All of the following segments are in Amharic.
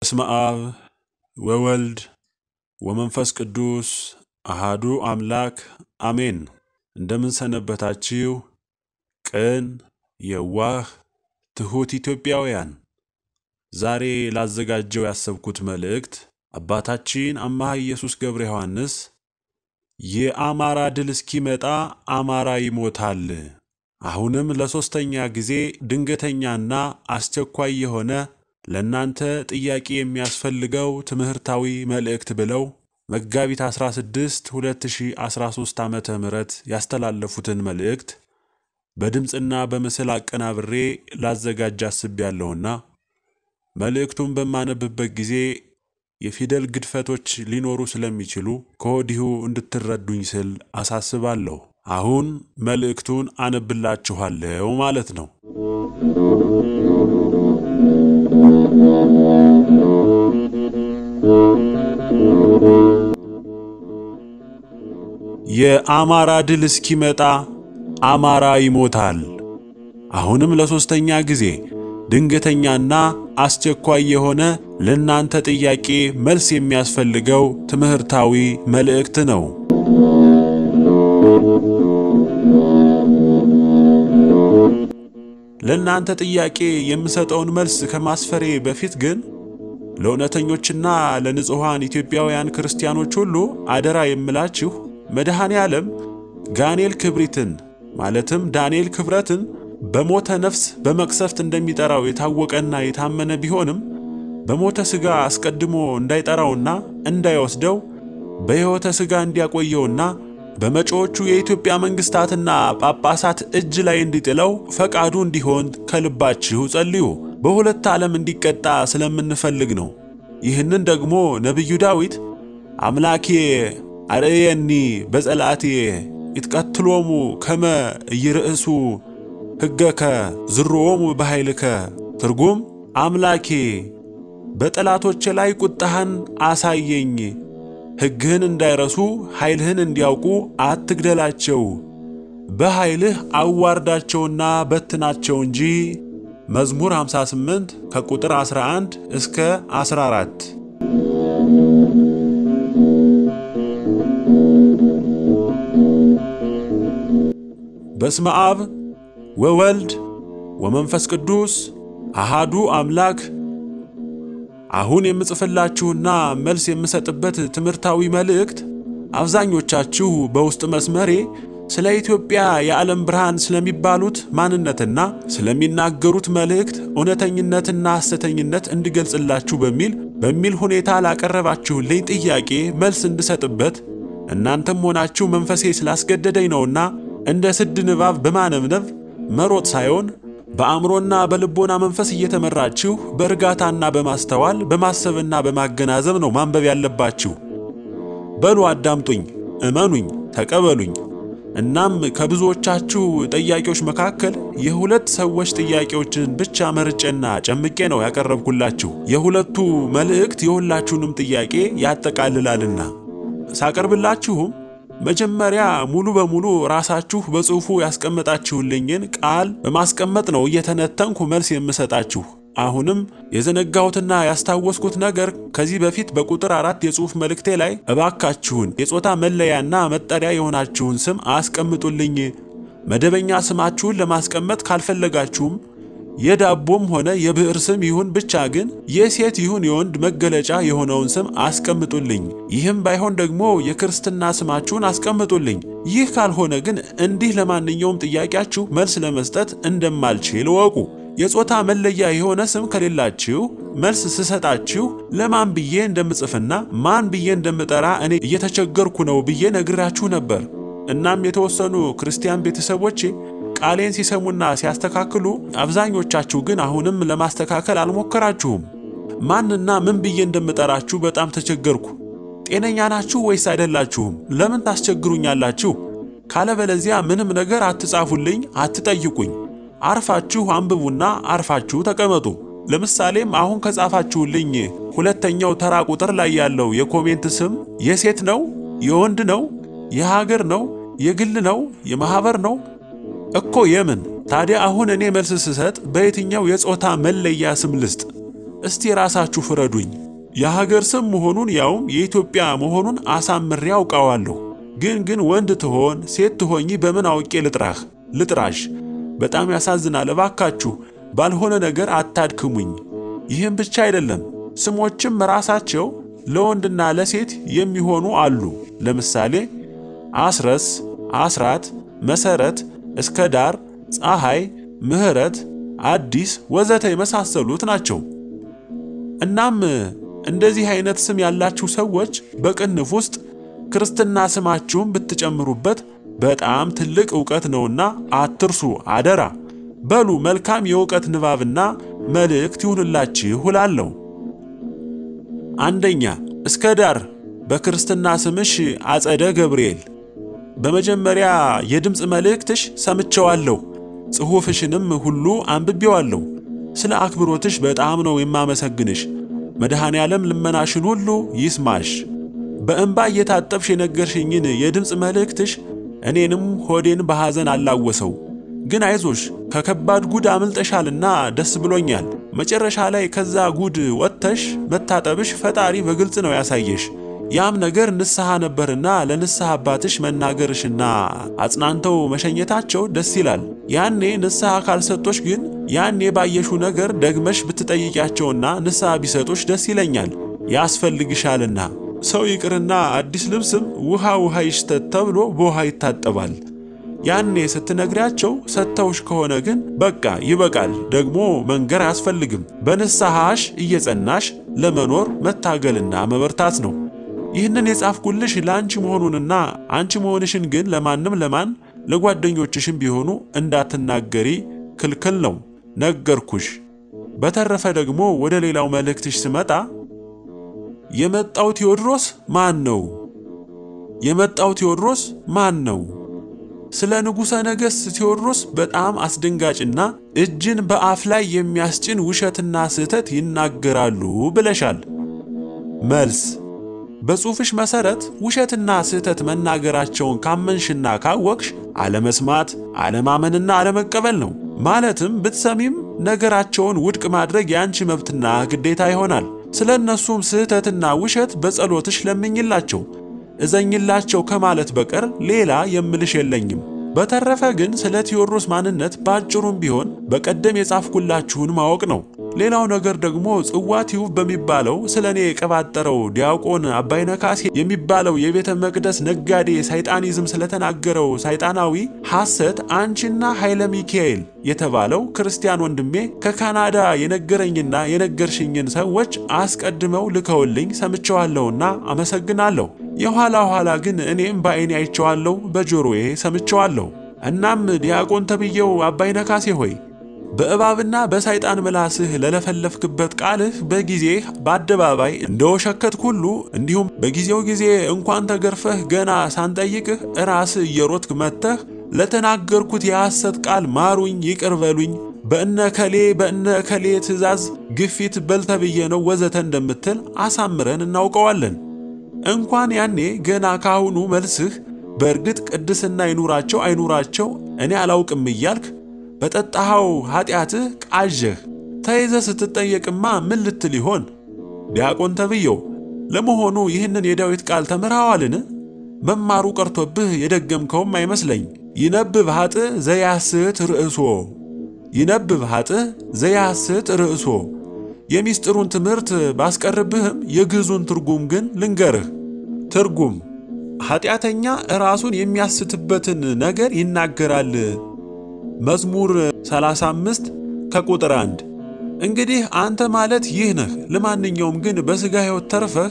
በስመ አብ ወወልድ ወመንፈስ ቅዱስ አሃዱ አምላክ አሜን። እንደምን ሰነበታችሁ? ቅን የዋህ ትሑት ኢትዮጵያውያን፣ ዛሬ ላዘጋጀው ያሰብኩት መልእክት አባታችን አምሃ ኢየሱስ ገብረ ዮሐንስ የአማራ ድል እስኪመጣ አማራ ይሞታል፣ አሁንም ለሦስተኛ ጊዜ ድንገተኛና አስቸኳይ የሆነ ለእናንተ ጥያቄ የሚያስፈልገው ትምህርታዊ መልእክት ብለው መጋቢት 16 2013 ዓመተ ምህረት ያስተላለፉትን መልእክት በድምፅና በምስል አቀናብሬ ላዘጋጅ አስቤያለሁና መልእክቱን በማነብበት ጊዜ የፊደል ግድፈቶች ሊኖሩ ስለሚችሉ ከወዲሁ እንድትረዱኝ ስል አሳስባለሁ። አሁን መልእክቱን አነብላችኋለሁ ማለት ነው። የአማራ ድል እስኪመጣ አማራ ይሞታል። አሁንም ለሦስተኛ ጊዜ ድንገተኛና አስቸኳይ የሆነ ለእናንተ ጥያቄ መልስ የሚያስፈልገው ትምህርታዊ መልእክት ነው። ለእናንተ ጥያቄ የምሰጠውን መልስ ከማስፈሬ በፊት ግን ለእውነተኞችና ለንጹሐን ኢትዮጵያውያን ክርስቲያኖች ሁሉ አደራ የምላችሁ መድኃኔ ዓለም ጋኔል ክብሪትን ማለትም ዳንኤል ክብረትን በሞተ ነፍስ በመቅሰፍት እንደሚጠራው የታወቀና የታመነ ቢሆንም በሞተ ሥጋ አስቀድሞ እንዳይጠራውና እንዳይወስደው በሕይወተ ሥጋ እንዲያቆየውና በመጪዎቹ የኢትዮጵያ መንግሥታትና ጳጳሳት እጅ ላይ እንዲጥለው ፈቃዱ እንዲሆን ከልባችሁ ጸልዩ። በሁለት ዓለም እንዲቀጣ ስለምንፈልግ ነው። ይህንን ደግሞ ነቢዩ ዳዊት አምላኬ አርየኒ በጸላቴ ይትቀትሎሙ ከመ ኢይርእሱ ሕገከ ዝርዎሙ በኃይልከ ትርጉም አምላኬ በጠላቶቼ ላይ ቁጣህን አሳየኝ፣ ሕግህን እንዳይረሱ ኃይልህን እንዲያውቁ አትግደላቸው፣ በኃይልህ አዋርዳቸውና በትናቸው እንጂ። መዝሙር 58 ከቁጥር 11 እስከ 14 በስመ አብ ወወልድ ወመንፈስ ቅዱስ አሃዱ አምላክ። አሁን የምጽፍላችሁና መልስ የምሰጥበት ትምህርታዊ መልእክት አብዛኞቻችሁ በውስጥ መስመሬ ስለ ኢትዮጵያ የዓለም ብርሃን ስለሚባሉት ማንነትና ስለሚናገሩት መልእክት እውነተኝነትና ሐሰተኝነት እንድገልጽላችሁ በሚል በሚል ሁኔታ ላቀረባችሁልኝ ጥያቄ መልስ እንድሰጥበት እናንተም ሆናችሁ መንፈሴ ስላስገደደኝ ነውና እንደ ስድ ንባብ በማነብነብ መሮጥ ሳይሆን በአእምሮና በልቦና መንፈስ እየተመራችሁ በእርጋታና በማስተዋል በማሰብና በማገናዘብ ነው ማንበብ ያለባችሁ። በሉ አዳምጡኝ፣ እመኑኝ፣ ተቀበሉኝ። እናም ከብዙዎቻችሁ ጥያቄዎች መካከል የሁለት ሰዎች ጥያቄዎችን ብቻ መርጬና ጨምቄ ነው ያቀረብኩላችሁ። የሁለቱ መልእክት የሁላችሁንም ጥያቄ ያጠቃልላልና ሳቀርብላችሁም መጀመሪያ ሙሉ በሙሉ ራሳችሁ በጽሑፉ ያስቀመጣችሁልኝን ቃል በማስቀመጥ ነው እየተነተንኩ መልስ የምሰጣችሁ። አሁንም የዘነጋሁትና ያስታወስኩት ነገር ከዚህ በፊት በቁጥር አራት የጽሑፍ መልእክቴ ላይ እባካችሁን የጾታ መለያና መጠሪያ የሆናችሁን ስም አስቀምጡልኝ። መደበኛ ስማችሁን ለማስቀመጥ ካልፈለጋችሁም የዳቦም ሆነ የብዕር ስም ይሁን ብቻ ግን የሴት ይሁን የወንድ መገለጫ የሆነውን ስም አስቀምጡልኝ። ይህም ባይሆን ደግሞ የክርስትና ስማችሁን አስቀምጡልኝ። ይህ ካልሆነ ግን እንዲህ ለማንኛውም ጥያቄያችሁ መልስ ለመስጠት እንደማልችል እወቁ። የጾታ መለያ የሆነ ስም ከሌላችሁ መልስ ስሰጣችሁ ለማን ብዬ እንደምጽፍና ማን ብዬ እንደምጠራ እኔ እየተቸገርኩ ነው ብዬ ነግራችሁ ነበር። እናም የተወሰኑ ክርስቲያን ቤተሰቦቼ ቃሌን ሲሰሙና ሲያስተካክሉ፣ አብዛኞቻችሁ ግን አሁንም ለማስተካከል አልሞከራችሁም። ማንና ምን ብዬ እንደምጠራችሁ በጣም ተቸገርኩ። ጤነኛ ናችሁ ወይስ አይደላችሁም? ለምን ታስቸግሩኛላችሁ? ካለበለዚያ ምንም ነገር አትጻፉልኝ፣ አትጠይቁኝ። አርፋችሁ አንብቡና አርፋችሁ ተቀመጡ። ለምሳሌም አሁን ከጻፋችሁልኝ ሁለተኛው ተራ ቁጥር ላይ ያለው የኮሜንት ስም የሴት ነው? የወንድ ነው? የሀገር ነው? የግል ነው? የማህበር ነው? እኮ የምን ታዲያ አሁን እኔ መልስ ስሰጥ በየትኛው የጾታ መለያ ስም ልስጥ? እስቲ ራሳችሁ ፍረዱኝ። የሀገር ስም መሆኑን ያውም የኢትዮጵያ መሆኑን አሳምሬ አውቃዋለሁ። ግን ግን ወንድ ትሆን ሴት ትሆኚ በምን አውቄ ልጥራህ ልጥራሽ? በጣም ያሳዝናል። እባካችሁ ባልሆነ ነገር አታድክሙኝ። ይህም ብቻ አይደለም፣ ስሞችም ራሳቸው ለወንድና ለሴት የሚሆኑ አሉ። ለምሳሌ አስረስ፣ አስራት፣ መሰረት፣ እስከ ዳር፣ ፀሐይ፣ ምህረት፣ አዲስ ወዘተ የመሳሰሉት ናቸው። እናም እንደዚህ አይነት ስም ያላችሁ ሰዎች በቅንፍ ውስጥ ክርስትና ስማችሁን ብትጨምሩበት በጣም ትልቅ ዕውቀት ነውና አትርሱ አደራ። በሉ መልካም የእውቀት ንባብና መልእክት ይሁንላችሁ እላለሁ። አንደኛ እስከ ዳር በክርስትና ስምሽ አጸደ ገብርኤል። በመጀመሪያ የድምፅ መልእክትሽ ሰምቼዋለሁ፣ ጽሑፍሽንም ሁሉ አንብቤዋለሁ። ስለ አክብሮትሽ በጣም ነው የማመሰግንሽ። መድኃኔ ዓለም ልመናሽን ሁሉ ይስማሽ። በእንባ እየታጠብሽ የነገርሽኝን የድምፅ መልእክትሽ እኔንም ሆዴን በሐዘን አላወሰው። ግን አይዞሽ ከከባድ ጉድ አምልጠሻልና ደስ ብሎኛል። መጨረሻ ላይ ከዛ ጉድ ወጥተሽ መታጠብሽ ፈጣሪ በግልጽ ነው ያሳየሽ። ያም ነገር ንስሐ ነበርና ለንስሐ አባትሽ መናገርሽና አጽናንተው መሸኘታቸው ደስ ይላል። ያኔ ንስሐ ካልሰጦሽ ግን ያኔ ባየሹ ነገር ደግመሽ ብትጠይቂያቸውና ንስሐ ቢሰጦሽ ደስ ይለኛል፣ ያስፈልግሻልና። ሰው ይቅርና አዲስ ልብስም ውሃ ውሃ ይሽተት ተብሎ በውሃ ይታጠባል። ያኔ ስትነግሪያቸው ሰጥተውሽ ከሆነ ግን በቃ ይበቃል፣ ደግሞ መንገር አያስፈልግም። በንስሐሽ እየጸናሽ ለመኖር መታገልና መበርታት ነው። ይህንን የጻፍኩልሽ ለአንቺ መሆኑንና አንቺ መሆንሽን ግን ለማንም ለማን ለጓደኞችሽም ቢሆኑ እንዳትናገሪ ክልክል ነው፣ ነገርኩሽ። በተረፈ ደግሞ ወደ ሌላው መልእክትሽ ስመጣ የመጣው ቴዎድሮስ ማን ነው? የመጣው ቴዎድሮስ ማን ነው? ስለ ንጉሠ ነገሥት ቴዎድሮስ በጣም አስደንጋጭና እጅን በአፍ ላይ የሚያስጭን ውሸትና ስህተት ይናገራሉ ብለሻል። መልስ በጽሑፍሽ መሠረት ውሸትና ስህተት መናገራቸውን ካመንሽና ካወቅሽ አለመስማት፣ አለማመንና አለመቀበል ነው። ማለትም ብትሰሚም ነገራቸውን ውድቅ ማድረግ የአንቺ መብትና ግዴታ ይሆናል። ስለ እነሱም ስህተትና ውሸት በጸሎትሽ ለምኝላቸው እዘኝላቸው ከማለት በቀር ሌላ የምልሽ የለኝም። በተረፈ ግን ስለ ቴዎድሮስ ማንነት በአጭሩም ቢሆን በቀደም የጻፍኩላችሁን ማወቅ ነው። ሌላው ነገር ደግሞ ጽዋ ቲዩብ በሚባለው ስለ እኔ የቀባጠረው ዲያቆን አባይነ ካሴ የሚባለው የቤተ መቅደስ ነጋዴ ሳይጣኒዝም ስለተናገረው ሳይጣናዊ ሐሰት አንቺና ኃይለ ሚካኤል የተባለው ክርስቲያን ወንድሜ ከካናዳ የነገረኝና የነገርሽኝን ሰዎች አስቀድመው ልከውልኝ ሰምቸዋለሁና አመሰግናለሁ። የኋላ ኋላ ግን እኔም በዐይኔ አይቼዋለሁ፣ በጆሮዬ ሰምቸዋለሁ። እናም ዲያቆን ተብዬው አባይነ ካሴ ሆይ በእባብና በሳይጣን ምላስህ ለለፈለፍክበት ቃልህ በጊዜህ በአደባባይ እንደወሸከትክ ሁሉ እንዲሁም በጊዜው ጊዜ እንኳን ተገርፈህ ገና ሳንጠይቅህ ራስህ እየሮጥክ መጥተህ ለተናገርኩት የሐሰት ቃል ማሩኝ፣ ይቅር በሉኝ፣ በእነ ከሌ በእነ ከሌ ትእዛዝ ግፊት በልተብዬ ነው ወዘተ እንደምትል አሳምረን እናውቀዋለን። እንኳን ያኔ ገና ካሁኑ መልስህ በእርግጥ ቅድስና ይኑራቸው አይኑራቸው እኔ አላውቅም እያልክ በጠጣኸው ኃጢአትህ ቃዠህ ተይዘ ስትጠየቅማ ምን ልትል ይሆን? ዲያቆን ተብየው ለመሆኑ ይህንን የዳዊት ቃል ተምረዋልን? መማሩ ቀርቶብህ የደገምከውም አይመስለኝ። ይነብብ ኃጥእ ዘያስት ርእሶ ይነብብ ኃጥእ ዘያስት ርእሶ። የሚስጥሩን ትምህርት ባስቀርብህም የግዕዙን ትርጉም ግን ልንገርህ። ትርጉም ኃጢአተኛ ራሱን የሚያስትበትን ነገር ይናገራል። መዝሙር 35 ከቁጥር 1። እንግዲህ አንተ ማለት ይህ ነህ። ለማንኛውም ግን በሥጋ ሕይወት ተርፈህ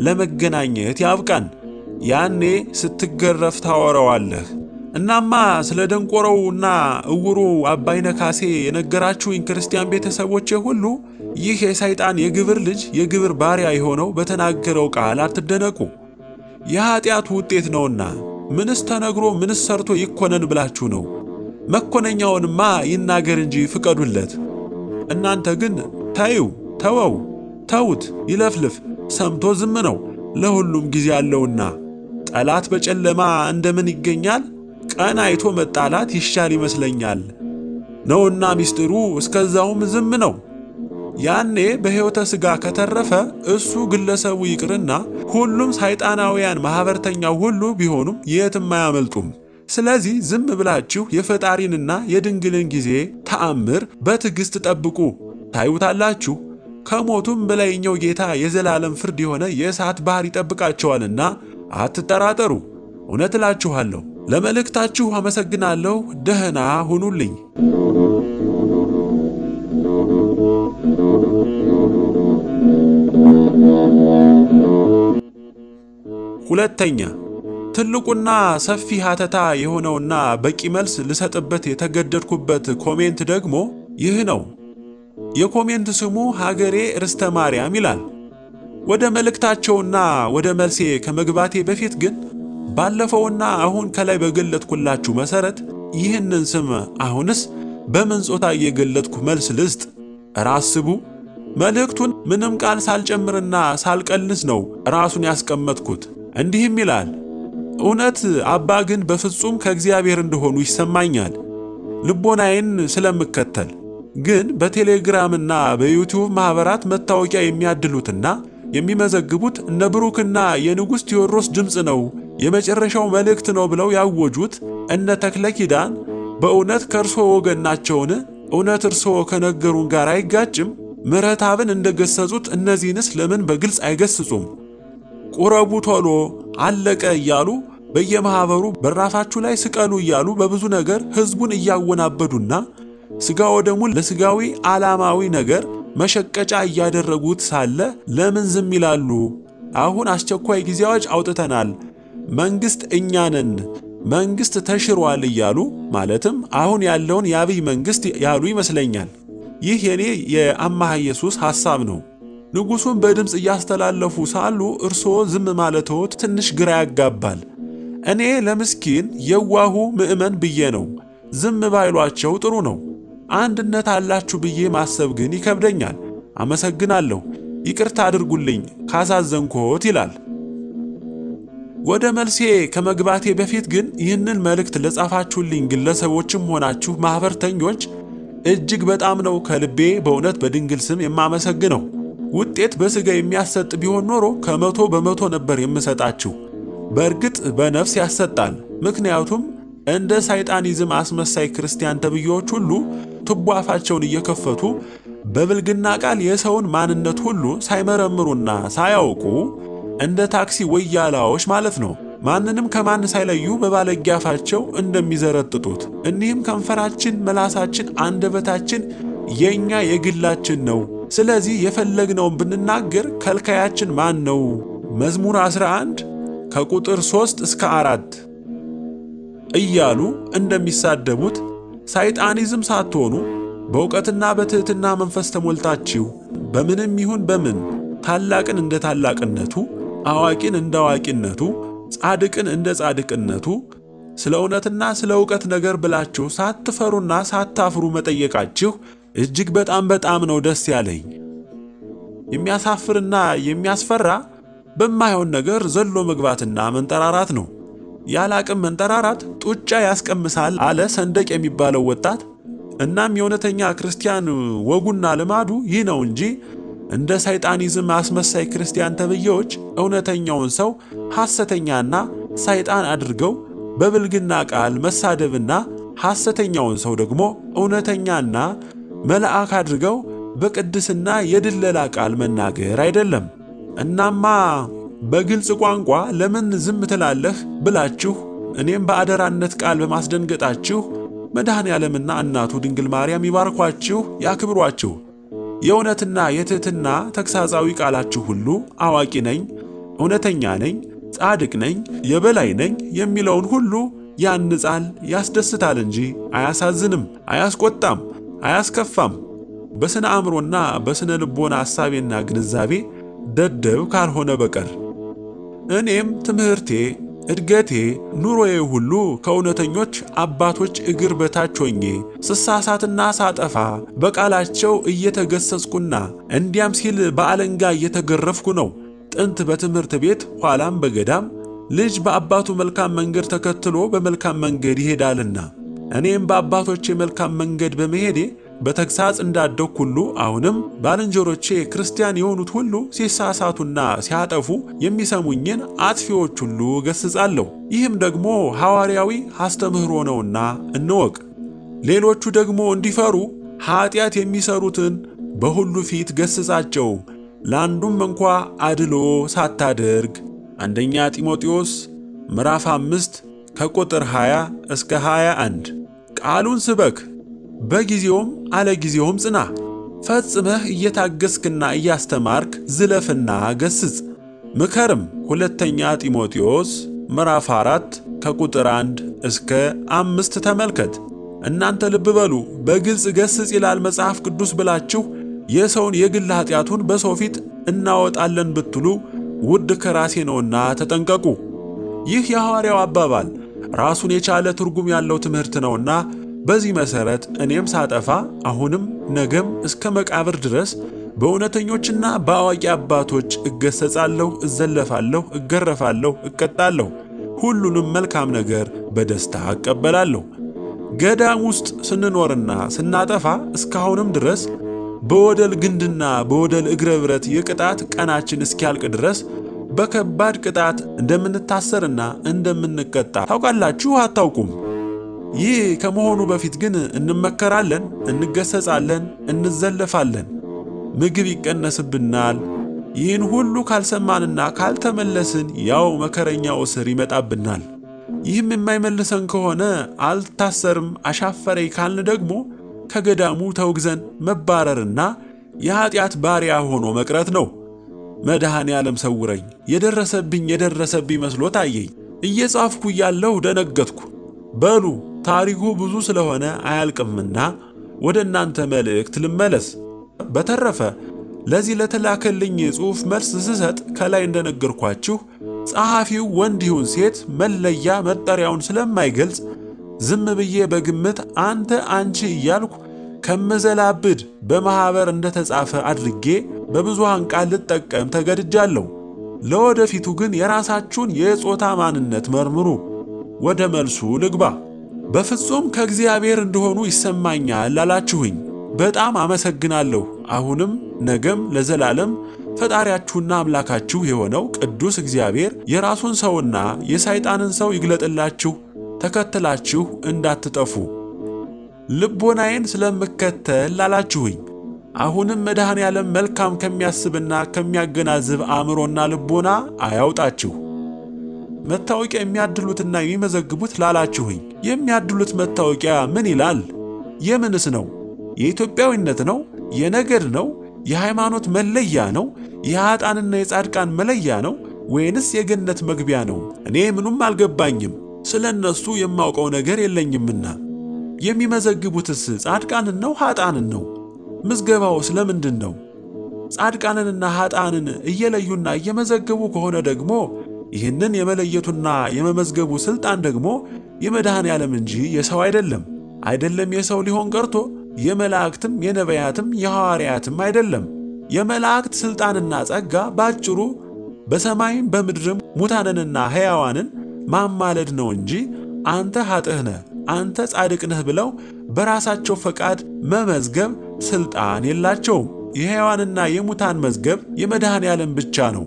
ለመገናኘት ያብቃን። ያኔ ስትገረፍ ታወራዋለህ። እናማ ስለ ደንቆሮውና እውሩ አባይነ ካሴ የነገራችሁኝ ክርስቲያን ቤተሰቦቼ ሁሉ ይህ የሰይጣን የግብር ልጅ የግብር ባሪያ የሆነው በተናገረው ቃል አትደነቁ። የኀጢአቱ ውጤት ነውና ምንስ ተነግሮ ምንስ ሰርቶ ይኮነን ብላችሁ ነው? መኮነኛውንማ ይናገር እንጂ ፍቀዱለት። እናንተ ግን ተዩ፣ ተወው፣ ተዉት፣ ይለፍልፍ፣ ሰምቶ ዝም ነው። ለሁሉም ጊዜ አለውና ጠላት በጨለማ እንደምን ይገኛል? ቀን አይቶ መጣላት ይሻል ይመስለኛል ነውና ሚስጢሩ እስከዛውም ዝም ነው። ያኔ በሕይወተ ሥጋ ከተረፈ እሱ ግለሰቡ ይቅርና ሁሉም ሰይጣናውያን ማኅበርተኛው ሁሉ ቢሆኑም የትም አያመልጡም። ስለዚህ ዝም ብላችሁ የፈጣሪንና የድንግልን ጊዜ ተአምር በትዕግሥት ጠብቁ፣ ታዩታላችሁ። ከሞቱም በላይኛው ጌታ የዘላለም ፍርድ የሆነ የእሳት ባሕር ይጠብቃቸዋልና አትጠራጠሩ። እውነት እላችኋለሁ። ለመልእክታችሁ አመሰግናለሁ። ደህና ሁኑልኝ። ሁለተኛ ትልቁና ሰፊ ሀተታ የሆነውና በቂ መልስ ልሰጥበት የተገደድኩበት ኮሜንት ደግሞ ይህ ነው። የኮሜንት ስሙ ሀገሬ ርስተ ማርያም ይላል። ወደ መልእክታቸውና ወደ መልሴ ከመግባቴ በፊት ግን ባለፈውና አሁን ከላይ በገለጥኩላችሁ መሰረት ይህንን ስም አሁንስ በምን ጾታ እየገለጥኩ መልስ ልስጥ? እረ አስቡ። መልእክቱን ምንም ቃል ሳልጨምርና ሳልቀንስ ነው ራሱን ያስቀመጥኩት። እንዲህም ይላል እውነት አባ ግን በፍጹም ከእግዚአብሔር እንደሆኑ ይሰማኛል፣ ልቦናዬን ስለምከተል። ግን በቴሌግራምና በዩቲዩብ ማኅበራት መታወቂያ የሚያድሉትና የሚመዘግቡት እነ ብሩክና የንጉሥ ቴዎድሮስ ድምፅ ነው፣ የመጨረሻው መልእክት ነው ብለው ያወጁት እነ ተክለ ኪዳን በእውነት ከእርስዎ ወገን ናቸውን? እውነት እርስዎ ከነገሩን ጋር አይጋጭም? ምሕረትአብን እንደገሰጹት እነዚህንስ ለምን በግልጽ አይገስጹም? ቁረቡ ቶሎ አለቀ እያሉ በየማኅበሩ በራፋችሁ ላይ ስቀሉ እያሉ በብዙ ነገር ሕዝቡን እያወናበዱና ሥጋ ወደሙን ለሥጋዊ ዓላማዊ ነገር መሸቀጫ እያደረጉት ሳለ ለምን ዝም ይላሉ? አሁን አስቸኳይ ጊዜ አዋጅ አውጥተናል፣ መንግሥት እኛ ነን፣ መንግሥት ተሽሯል እያሉ ማለትም አሁን ያለውን የአብይ መንግሥት ያሉ ይመስለኛል። ይህ የኔ የአማሃ ኢየሱስ ሐሳብ ነው። ንጉሡን በድምፅ እያስተላለፉ ሳሉ እርስዎ ዝም ማለትዎት ትንሽ ግራ ያጋባል። እኔ ለምስኪን የዋሁ ምዕመን ብዬ ነው ዝም ባይሏቸው ጥሩ ነው። አንድነት አላችሁ ብዬ ማሰብ ግን ይከብደኛል። አመሰግናለሁ። ይቅርታ አድርጉልኝ ካሳዘንኮት ይላል። ወደ መልሴ ከመግባቴ በፊት ግን ይህንን መልእክት ለጻፋችሁልኝ ግለሰቦችም ሆናችሁ ማኅበርተኞች እጅግ በጣም ነው ከልቤ በእውነት በድንግል ስም የማመሰግነው። ውጤት በሥጋ የሚያሰጥ ቢሆን ኖሮ ከመቶ በመቶ ነበር የምሰጣችሁ። በእርግጥ በነፍስ ያሰጣል። ምክንያቱም እንደ ሳይጣኒዝም አስመሳይ ክርስቲያን ተብዬዎች ሁሉ ቱቦ አፋቸውን እየከፈቱ በብልግና ቃል የሰውን ማንነት ሁሉ ሳይመረምሩና ሳያውቁ እንደ ታክሲ ወያላዎች ማለት ነው ማንንም ከማን ሳይለዩ በባለጌ አፋቸው እንደሚዘረጥጡት እኒህም ከንፈራችን፣ መላሳችን፣ አንደበታችን የኛ የግላችን ነው። ስለዚህ የፈለግነውን ብንናገር ከልካያችን ማን ነው? መዝሙር 11 ከቁጥር 3 እስከ 4 እያሉ እንደሚሳደቡት ሳይጣኒዝም ሳትሆኑ በእውቀትና በትሕትና መንፈስ ተሞልታችሁ በምንም ይሁን በምን ታላቅን እንደ ታላቅነቱ፣ አዋቂን እንደ አዋቂነቱ፣ ጻድቅን እንደ ጻድቅነቱ ስለ እውነትና ስለ እውቀት ነገር ብላችሁ ሳትፈሩና ሳታፍሩ መጠየቃችሁ እጅግ በጣም በጣም ነው ደስ ያለኝ። የሚያሳፍርና የሚያስፈራ በማይሆን ነገር ዘሎ መግባትና መንጠራራት ነው። ያለ አቅም መንጠራራት ጡጫ ያስቀምሳል አለ ሰንደቅ የሚባለው ወጣት። እናም የእውነተኛ ክርስቲያን ወጉና ልማዱ ይህ ነው እንጂ እንደ ሰይጣኒዝም አስመሳይ ክርስቲያን ተብዬዎች እውነተኛውን ሰው ሐሰተኛና ሰይጣን አድርገው በብልግና ቃል መሳደብና ሐሰተኛውን ሰው ደግሞ እውነተኛና መልአክ አድርገው በቅድስና የድለላ ቃል መናገር አይደለም። እናማ በግልጽ ቋንቋ ለምን ዝም ትላለህ ብላችሁ እኔም በአደራነት ቃል በማስደንገጣችሁ መድኃኔ ዓለምና እናቱ ድንግል ማርያም ይባርኳችሁ፣ ያክብሯችሁ። የእውነትና የትሕትና ተግሣጻዊ ቃላችሁ ሁሉ አዋቂ ነኝ፣ እውነተኛ ነኝ፣ ጻድቅ ነኝ፣ የበላይ ነኝ የሚለውን ሁሉ ያንጻል፣ ያስደስታል እንጂ አያሳዝንም፣ አያስቆጣም፣ አያስከፋም። በስነ አእምሮና በስነ ልቦና ሐሳቤና ግንዛቤ ደደብ ካልሆነ በቀር እኔም ትምህርቴ፣ እድገቴ፣ ኑሮዬ ሁሉ ከእውነተኞች አባቶች እግር በታች ሆኜ ስሳሳትና ሳጠፋ በቃላቸው እየተገሰጽኩና እንዲያም ሲል በአለንጋ እየተገረፍኩ ነው። ጥንት በትምህርት ቤት ኋላም በገዳም ልጅ በአባቱ መልካም መንገድ ተከትሎ በመልካም መንገድ ይሄዳልና እኔም በአባቶቼ መልካም መንገድ በመሄዴ በተግሣጽ እንዳደግሁ ሁሉ አሁንም ባልንጀሮቼ ክርስቲያን የሆኑት ሁሉ ሲሳሳቱና ሲያጠፉ የሚሰሙኝን አጥፊዎች ሁሉ ገስጻለሁ። ይህም ደግሞ ሐዋርያዊ አስተምህሮ ነውና እንወቅ። ሌሎቹ ደግሞ እንዲፈሩ ኀጢአት የሚሰሩትን በሁሉ ፊት ገስጻቸው፣ ለአንዱም እንኳ አድሎ ሳታደርግ። አንደኛ ጢሞቴዎስ ምዕራፍ አምስት ከቁጥር 20 እስከ 21። ቃሉን ስበክ፣ በጊዜውም አለጊዜውም ጽና። ፈጽመህ እየታገስክና እያስተማርክ ዝለፍና ገስጽ ምከርም። ሁለተኛ ጢሞቴዎስ ምዕራፍ 4 ከቁጥር 1 እስከ አምስት ተመልከት። እናንተ ልብ በሉ፣ በግልጽ ገስጽ ይላል መጽሐፍ ቅዱስ ብላችሁ የሰውን የግል ኃጢአቱን በሰው ፊት እናወጣለን ብትሉ ውድ ከራሴ ነውና ተጠንቀቁ። ይህ የሐዋርያው አባባል ራሱን የቻለ ትርጉም ያለው ትምህርት ነውና በዚህ መሠረት እኔም ሳጠፋ አሁንም ነገም እስከ መቃብር ድረስ በእውነተኞችና በአዋቂ አባቶች እገሰጻለሁ፣ እዘለፋለሁ፣ እገረፋለሁ፣ እቀጣለሁ። ሁሉንም መልካም ነገር በደስታ እቀበላለሁ። ገዳም ውስጥ ስንኖርና ስናጠፋ እስካሁንም ድረስ በወደል ግንድና በወደል እግረ ብረት የቅጣት ቀናችን እስኪያልቅ ድረስ በከባድ ቅጣት እንደምንታሰርና እንደምንቀጣ ታውቃላችሁ? አታውቁም? ይህ ከመሆኑ በፊት ግን እንመከራለን፣ እንገሰጻለን፣ እንዘለፋለን፣ ምግብ ይቀነስብናል። ይህን ሁሉ ካልሰማንና ካልተመለስን ያው መከረኛው እስር ይመጣብናል። ይህም የማይመልሰን ከሆነ አልታሰርም አሻፈረኝ ካልን ደግሞ ከገዳሙ ተውግዘን መባረርና የኀጢአት ባሪያ ሆኖ መቅረት ነው። መድኃኔ ዓለም ሰውረኝ። የደረሰብኝ የደረሰብኝ መስሎ ታየኝ። እየጻፍኩ እያለሁ ደነገጥኩ። በሉ ታሪኩ ብዙ ስለሆነ አያልቅምና ወደ እናንተ መልእክት ልመለስ። በተረፈ ለዚህ ለተላከልኝ ጽሑፍ መልስ ስሰጥ ከላይ እንደነገርኳችሁ ጸሐፊው ወንድ ይሁን ሴት መለያ መጠሪያውን ስለማይገልጽ ዝም ብዬ በግምት አንተ አንቺ እያልኩ ከመዘላብድ በማኅበር እንደተጻፈ አድርጌ በብዙሃን ቃል ልጠቀም ተገድጃለሁ። ለወደፊቱ ግን የራሳችሁን የጾታ ማንነት መርምሩ። ወደ መልሱ ልግባ። በፍጹም ከእግዚአብሔር እንደሆኑ ይሰማኛል አላችሁኝ። በጣም አመሰግናለሁ። አሁንም ነገም ለዘላለም ፈጣሪያችሁና አምላካችሁ የሆነው ቅዱስ እግዚአብሔር የራሱን ሰውና የሰይጣንን ሰው ይግለጥላችሁ ተከትላችሁ እንዳትጠፉ ልቦናዬን ስለምከተል ላላችሁኝ አሁንም መድኃኔ ዓለም መልካም ከሚያስብና ከሚያገናዝብ አእምሮና ልቦና አያውጣችሁ። መታወቂያ የሚያድሉትና የሚመዘግቡት ላላችሁኝ የሚያድሉት መታወቂያ ምን ይላል? የምንስ ነው? የኢትዮጵያዊነት ነው? የነገድ ነው? የሃይማኖት መለያ ነው? የኃጥአንና የጻድቃን መለያ ነው? ወይንስ የገነት መግቢያ ነው? እኔ ምኑም አልገባኝም። ስለ እነሱ የማውቀው ነገር የለኝምና። የሚመዘግቡትስ ጻድቃንን ነው ኃጥአንን ነው? ምዝገባው ስለምንድን ነው? ጻድቃንንና ኃጥአንን እየለዩና እየመዘገቡ ከሆነ ደግሞ ይህንን የመለየቱና የመመዝገቡ ሥልጣን ደግሞ የመድኃኔ ዓለም እንጂ የሰው አይደለም። አይደለም የሰው ሊሆን ቀርቶ የመላእክትም የነቢያትም የሐዋርያትም አይደለም። የመላእክት ሥልጣንና ጸጋ ባጭሩ በሰማይም በምድርም ሙታንንና ሕያዋንን ማማለድ ነው እንጂ አንተ ኃጥእ ነህ፣ አንተ ጻድቅ ነህ ብለው በራሳቸው ፈቃድ መመዝገብ ሥልጣን የላቸውም። የሕያዋንና የሙታን መዝገብ የመድኃኔ ዓለም ብቻ ነው።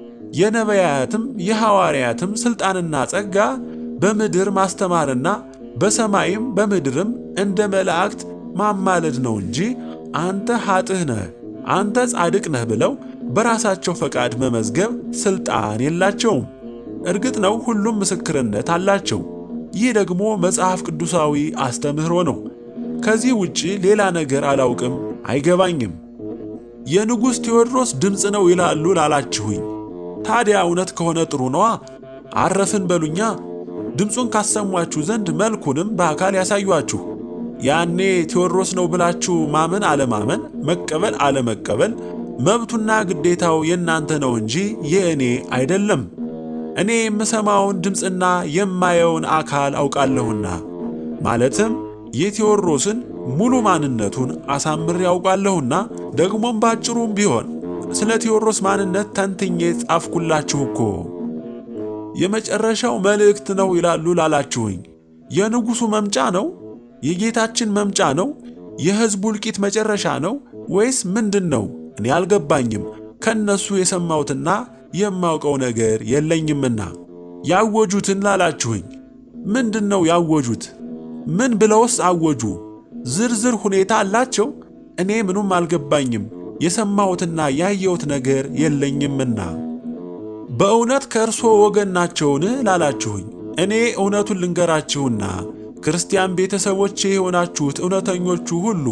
የነቢያትም የሐዋርያትም ሥልጣንና ጸጋ በምድር ማስተማርና በሰማይም በምድርም እንደ መላእክት ማማለድ ነው እንጂ አንተ ኃጥእ ነህ፣ አንተ ጻድቅ ነህ ብለው በራሳቸው ፈቃድ መመዝገብ ሥልጣን የላቸውም። እርግጥ ነው ሁሉም ምስክርነት አላቸው። ይህ ደግሞ መጽሐፍ ቅዱሳዊ አስተምህሮ ነው። ከዚህ ውጪ ሌላ ነገር አላውቅም፣ አይገባኝም። የንጉሥ ቴዎድሮስ ድምፅ ነው ይላሉ ላላችሁኝ፣ ታዲያ እውነት ከሆነ ጥሩ ነዋ። አረፍን በሉኛ። ድምፁን ካሰሟችሁ ዘንድ መልኩንም በአካል ያሳዩአችሁ። ያኔ ቴዎድሮስ ነው ብላችሁ ማመን አለማመን፣ መቀበል አለመቀበል መብቱና ግዴታው የእናንተ ነው እንጂ የእኔ አይደለም። እኔ የምሰማውን ድምፅና የማየውን አካል አውቃለሁና ማለትም የቴዎድሮስን ሙሉ ማንነቱን አሳምሬ ያውቃለሁና ደግሞም ባጭሩም ቢሆን ስለ ቴዎድሮስ ማንነት ተንትኜ ጻፍኩላችሁ እኮ። የመጨረሻው መልእክት ነው ይላሉ ላላችሁኝ፣ የንጉሡ መምጫ ነው፣ የጌታችን መምጫ ነው፣ የሕዝቡ እልቂት መጨረሻ ነው ወይስ ምንድን ነው? እኔ አልገባኝም። ከነሱ የሰማሁትና የማውቀው ነገር የለኝምና። ያወጁትን ላላችሁኝ ምንድን ነው ያወጁት? ምን ብለውስ አወጁ? ዝርዝር ሁኔታ አላቸው? እኔ ምኑም አልገባኝም። የሰማሁትና ያየሁት ነገር የለኝምና። በእውነት ከእርስዎ ወገን ናቸውን ላላችሁኝ እኔ እውነቱን ልንገራችሁና ክርስቲያን ቤተሰቦቼ የሆናችሁት እውነተኞቹ ሁሉ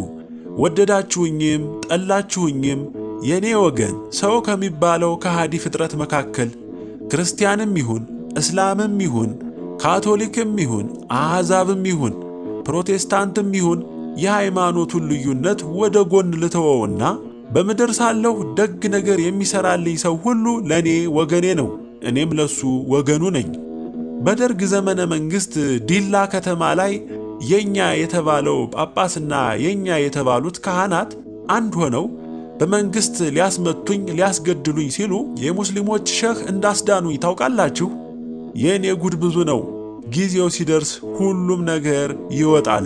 ወደዳችሁኝም ጠላችሁኝም የእኔ ወገን ሰው ከሚባለው ከሃዲ ፍጥረት መካከል ክርስቲያንም ይሁን እስላምም ይሁን ካቶሊክም ይሁን አሕዛብም ይሁን ፕሮቴስታንትም ይሁን የሃይማኖቱን ልዩነት ወደ ጎን ልተወውና በምድር ሳለሁ ደግ ነገር የሚሠራልኝ ሰው ሁሉ ለእኔ ወገኔ ነው፣ እኔም ለሱ ወገኑ ነኝ። በደርግ ዘመነ መንግሥት ዲላ ከተማ ላይ የኛ የተባለው ጳጳስና የኛ የተባሉት ካህናት አንድ ሆነው በመንግሥት ሊያስመቱኝ ሊያስገድሉኝ ሲሉ የሙስሊሞች ሸህ እንዳስዳኑኝ ታውቃላችሁ። የእኔ ጉድ ብዙ ነው። ጊዜው ሲደርስ ሁሉም ነገር ይወጣል።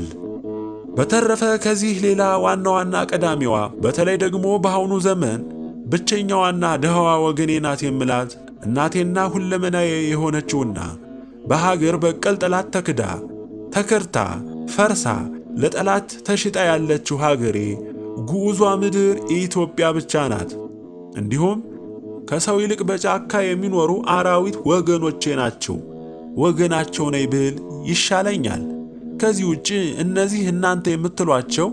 በተረፈ ከዚህ ሌላ ዋና ዋና ቀዳሚዋ በተለይ ደግሞ በአሁኑ ዘመን ብቸኛዋና ድሃዋ ወገኔ ናት የምላት እናቴና ሁለመናዬ የሆነችውና በሀገር በቀል ጠላት ተክዳ ተከርታ ፈርሳ ለጠላት ተሽጣ ያለችው ሀገሬ ጉዟ ምድር ኢትዮጵያ ብቻ ናት። እንዲሁም ከሰው ይልቅ በጫካ የሚኖሩ አራዊት ወገኖቼ ናቸው። ወገናቸው ነኝ ብል ይሻለኛል። ከዚህ ውጭ እነዚህ እናንተ የምትሏቸው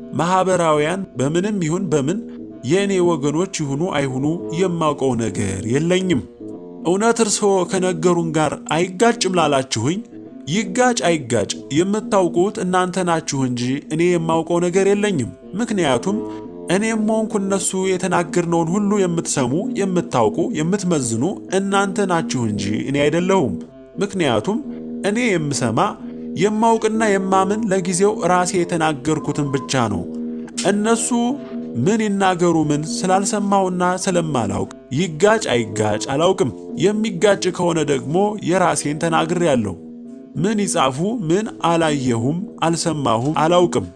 ማኅበራውያን በምንም ይሁን በምን የእኔ ወገኖች ይሁኑ አይሁኑ የማውቀው ነገር የለኝም። እውነት እርስዎ ከነገሩን ጋር አይጋጭም ላላችሁኝ ይጋጭ አይጋጭ የምታውቁት እናንተ ናችሁ እንጂ እኔ የማውቀው ነገር የለኝም። ምክንያቱም እኔም ሆንኩ እነሱ የተናገርነውን ሁሉ የምትሰሙ፣ የምታውቁ፣ የምትመዝኑ እናንተ ናችሁ እንጂ እኔ አይደለሁም። ምክንያቱም እኔ የምሰማ የማውቅና የማምን ለጊዜው ራሴ የተናገርኩትን ብቻ ነው። እነሱ ምን ይናገሩ ምን ስላልሰማሁና ስለማላውቅ ይጋጭ አይጋጭ አላውቅም። የሚጋጭ ከሆነ ደግሞ የራሴን ተናግሬያለሁ። ምን ይጻፉ ምን አላየሁም፣ አልሰማሁም፣ አላውቅም።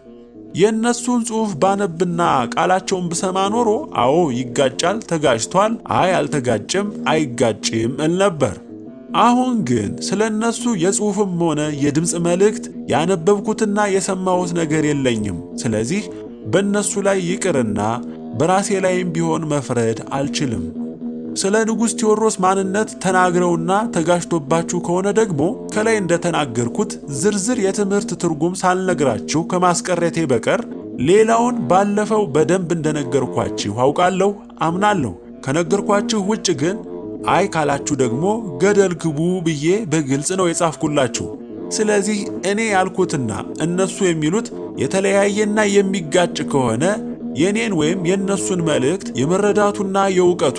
የእነሱን ጽሑፍ ባነብና ቃላቸውን ብሰማ ኖሮ አዎ ይጋጫል፣ ተጋጭቷል፣ አይ አልተጋጭም፣ አይጋጭም እል ነበር። አሁን ግን ስለ እነሱ የጽሑፍም ሆነ የድምፅ መልእክት ያነበብኩትና የሰማሁት ነገር የለኝም። ስለዚህ በእነሱ ላይ ይቅርና በራሴ ላይም ቢሆን መፍረድ አልችልም። ስለ ንጉሥ ቴዎድሮስ ማንነት ተናግረውና ተጋጅቶባችሁ ከሆነ ደግሞ ከላይ እንደተናገርኩት ዝርዝር የትምህርት ትርጉም ሳልነግራችሁ ከማስቀረቴ በቀር ሌላውን ባለፈው በደንብ እንደነገርኳችሁ አውቃለሁ፣ አምናለሁ። ከነገርኳችሁ ውጭ ግን አይ ካላችሁ ደግሞ ገደል ግቡ ብዬ በግልጽ ነው የጻፍኩላችሁ። ስለዚህ እኔ ያልኩትና እነሱ የሚሉት የተለያየና የሚጋጭ ከሆነ የኔን ወይም የእነሱን መልእክት የመረዳቱና የእውቀቱ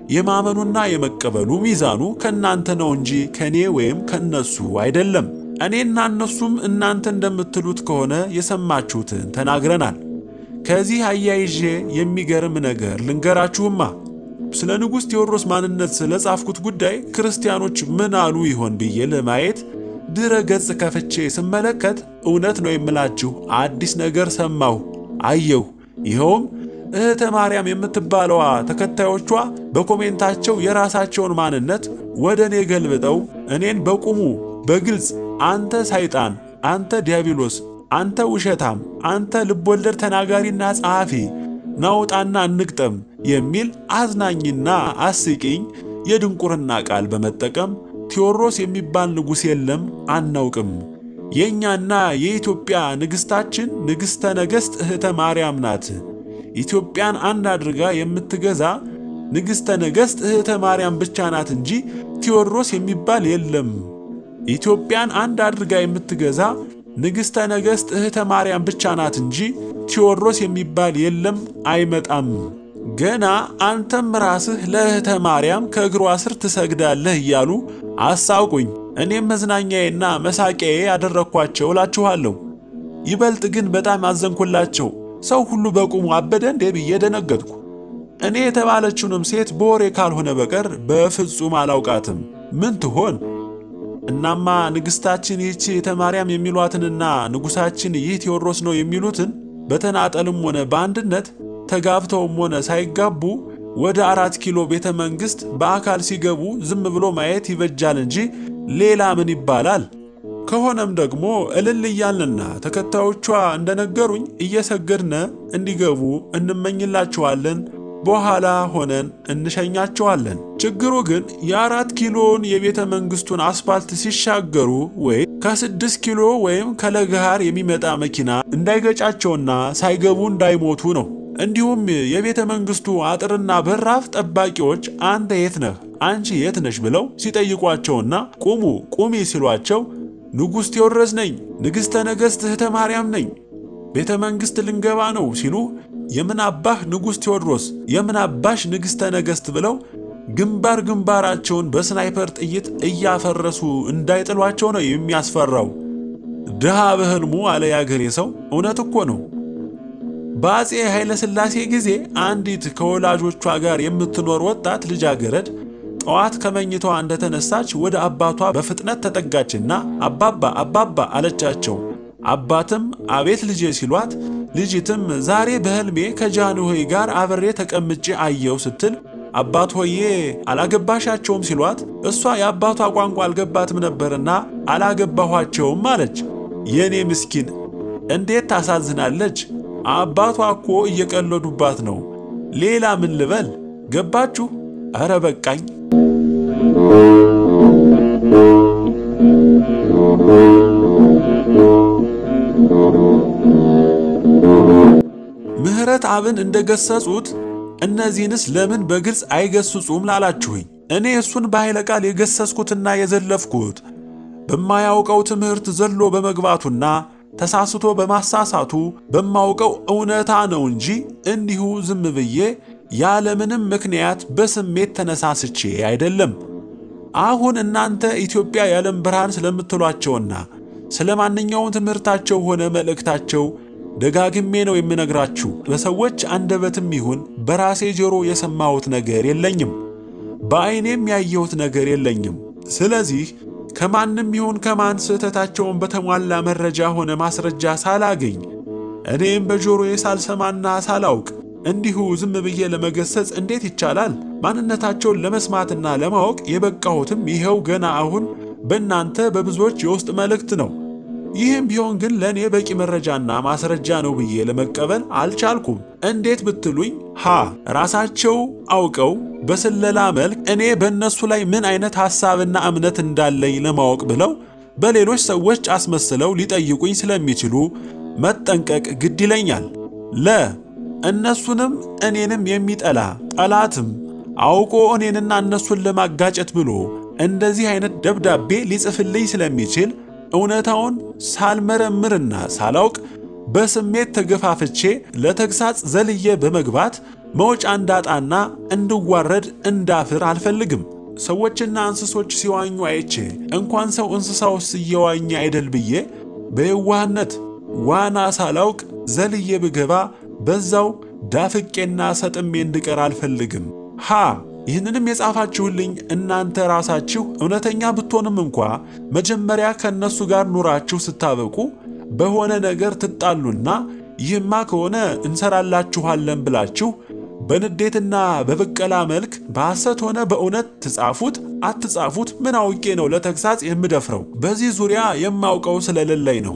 የማመኑና የመቀበሉ ሚዛኑ ከእናንተ ነው እንጂ ከእኔ ወይም ከእነሱ አይደለም። እኔና እነሱም እናንተ እንደምትሉት ከሆነ የሰማችሁትን ተናግረናል። ከዚህ አያይዤ የሚገርም ነገር ልንገራችሁማ። ስለ ንጉሥ ቴዎድሮስ ማንነት ስለ ጻፍኩት ጉዳይ ክርስቲያኖች ምን አሉ ይሆን ብዬ ለማየት ድረ ገጽ ከፍቼ ስመለከት እውነት ነው የምላችሁ አዲስ ነገር ሰማሁ፣ አየሁ። ይኸውም እህተ ማርያም የምትባለዋ ተከታዮቿ በኮሜንታቸው የራሳቸውን ማንነት ወደ እኔ ገልብጠው እኔን በቁሙ በግልጽ አንተ ሰይጣን፣ አንተ ዲያብሎስ፣ አንተ ውሸታም፣ አንተ ልቦለድ ተናጋሪና ጸሐፊ ናውጣና እንግጠም የሚል አዝናኝና አስቂኝ የድንቁርና ቃል በመጠቀም ቴዎድሮስ የሚባል ንጉሥ የለም፣ አናውቅም። የእኛና የኢትዮጵያ ንግሥታችን ንግሥተ ነገሥት እህተ ማርያም ናት። ኢትዮጵያን አንድ አድርጋ የምትገዛ ንግሥተ ነገሥት እህተ ማርያም ብቻ ናት እንጂ ቴዎድሮስ የሚባል የለም። ኢትዮጵያን አንድ አድርጋ የምትገዛ ንግሥተ ነገሥት እህተ ማርያም ብቻ ናት እንጂ ቴዎድሮስ የሚባል የለም፣ አይመጣም። ገና አንተም ራስህ ለእህተ ማርያም ከእግሯ ስር ትሰግዳለህ እያሉ አሳውቁኝ። እኔም መዝናኛዬና መሳቂያዬ ያደረግኳቸው እላችኋለሁ። ይበልጥ ግን በጣም አዘንኩላቸው። ሰው ሁሉ በቁሙ አበደ እንዴ ብዬ ደነገጥኩ። እኔ የተባለችውንም ሴት በወሬ ካልሆነ በቀር በፍጹም አላውቃትም። ምን ትሆን? እናማ ንግሥታችን ይህች እህተ ማርያም የሚሏትንና ንጉሣችን ይህ ቴዎድሮስ ነው የሚሉትን በተናጠልም ሆነ በአንድነት ተጋብተውም ሆነ ሳይጋቡ ወደ አራት ኪሎ ቤተ መንግሥት በአካል ሲገቡ ዝም ብሎ ማየት ይበጃል እንጂ ሌላ ምን ይባላል? ከሆነም ደግሞ እልል እያልንና ተከታዮቿ እንደነገሩኝ እየሰገድነ እንዲገቡ እንመኝላቸዋለን። በኋላ ሆነን እንሸኛቸዋለን። ችግሩ ግን የአራት ኪሎን የቤተ መንግሥቱን አስፋልት ሲሻገሩ ወይም ከስድስት ኪሎ ወይም ከለገሃር የሚመጣ መኪና እንዳይገጫቸውና ሳይገቡ እንዳይሞቱ ነው። እንዲሁም የቤተ መንግሥቱ አጥርና በራፍ ጠባቂዎች አንተ የት ነህ፣ አንቺ የት ነሽ ብለው ሲጠይቋቸውና ቁሙ ቁሚ ሲሏቸው ንጉሥ ቴዎድሮስ ነኝ፣ ንግሥተ ነገሥት እህተ ማርያም ነኝ፣ ቤተ መንግሥት ልንገባ ነው ሲሉ የምን አባህ ንጉሥ ቴዎድሮስ የምን አባሽ ንግሥተ ነገሥት ብለው ግንባር ግንባራቸውን በስናይፐር ጥይት እያፈረሱ እንዳይጥሏቸው ነው የሚያስፈራው። ድሃ በሕልሙ አለ ያገሬ ሰው። እውነት እኮ ነው። በአፄ ኃይለ ሥላሴ ጊዜ አንዲት ከወላጆቿ ጋር የምትኖር ወጣት ልጃገረድ ጠዋት ከመኝታዋ እንደተነሳች ወደ አባቷ በፍጥነት ተጠጋችና አባባ አባባ አለቻቸው። አባትም አቤት ልጄ ሲሏት ልጅትም ዛሬ በሕልሜ ከጃንሆይ ጋር አብሬ ተቀምጬ አየው ስትል አባት ሆዬ አላገባሻቸውም ሲሏት እሷ የአባቷ ቋንቋ አልገባትም ነበርና አላገባኋቸውም አለች። የእኔ ምስኪን እንዴት ታሳዝናለች! አባቷ እኮ እየቀለዱባት ነው። ሌላ ምን ልበል? ገባችሁ? ኧረ በቃኝ። ምህረት አብን እንደገሰጹት እነዚህንስ ለምን በግልጽ አይገስጹም ላላችሁኝ፣ እኔ እሱን በኃይለ ቃል የገሰስኩትና የዘለፍኩት በማያውቀው ትምህርት ዘሎ በመግባቱና ተሳስቶ በማሳሳቱ በማውቀው እውነታ ነው እንጂ እንዲሁ ዝም ብዬ ያለምንም ምክንያት በስሜት ተነሳስቼ አይደለም። አሁን እናንተ ኢትዮጵያ የዓለም ብርሃን ስለምትሏቸውና ስለ ማንኛውም ትምህርታቸው ሆነ መልእክታቸው ደጋግሜ ነው የምነግራችሁ። በሰዎች አንደበትም ይሁን በራሴ ጆሮ የሰማሁት ነገር የለኝም፣ በዐይኔም ያየሁት ነገር የለኝም። ስለዚህ ከማንም ይሁን ከማን ስህተታቸውን በተሟላ መረጃ ሆነ ማስረጃ ሳላገኝ እኔም በጆሮዬ ሳልሰማና ሳላውቅ እንዲሁ ዝም ብዬ ለመገሰጽ እንዴት ይቻላል? ማንነታቸውን ለመስማትና ለማወቅ የበቃሁትም ይኸው ገና አሁን በእናንተ በብዙዎች የውስጥ መልእክት ነው። ይህም ቢሆን ግን ለእኔ በቂ መረጃና ማስረጃ ነው ብዬ ለመቀበል አልቻልኩም። እንዴት ብትሉኝ ሀ ራሳቸው አውቀው በስለላ መልክ እኔ በእነሱ ላይ ምን አይነት ሐሳብና እምነት እንዳለኝ ለማወቅ ብለው በሌሎች ሰዎች አስመስለው ሊጠይቁኝ ስለሚችሉ መጠንቀቅ ግድ ይለኛል። ለ እነሱንም እኔንም የሚጠላ ጠላትም አውቆ እኔንና እነሱን ለማጋጨት ብሎ እንደዚህ አይነት ደብዳቤ ሊጽፍልኝ ስለሚችል እውነታውን ሳልመረምርና ሳላውቅ በስሜት ተገፋፍቼ ለተግሳጽ ዘልዬ በመግባት መውጫ እንዳጣና እንድዋረድ እንዳፍር አልፈልግም። ሰዎችና እንስሶች ሲዋኙ አይቼ እንኳን ሰው እንስሳውስ እየዋኘ አይደል ብዬ በየዋህነት ዋና ሳላውቅ ዘልዬ ብገባ በዛው ዳፍቄና ሰጥሜ እንድቀር አልፈልግም። ሃ ይህንንም የጻፋችሁልኝ እናንተ ራሳችሁ እውነተኛ ብትሆንም እንኳ መጀመሪያ ከእነሱ ጋር ኑራችሁ ስታበቁ በሆነ ነገር ትጣሉና ይህማ ከሆነ እንሰራላችኋለን ብላችሁ በንዴትና በብቀላ መልክ በሐሰት ሆነ በእውነት ትጻፉት አትጻፉት ምን አውቄ ነው ለተግሳጽ የምደፍረው? በዚህ ዙሪያ የማውቀው ስለሌለኝ ነው።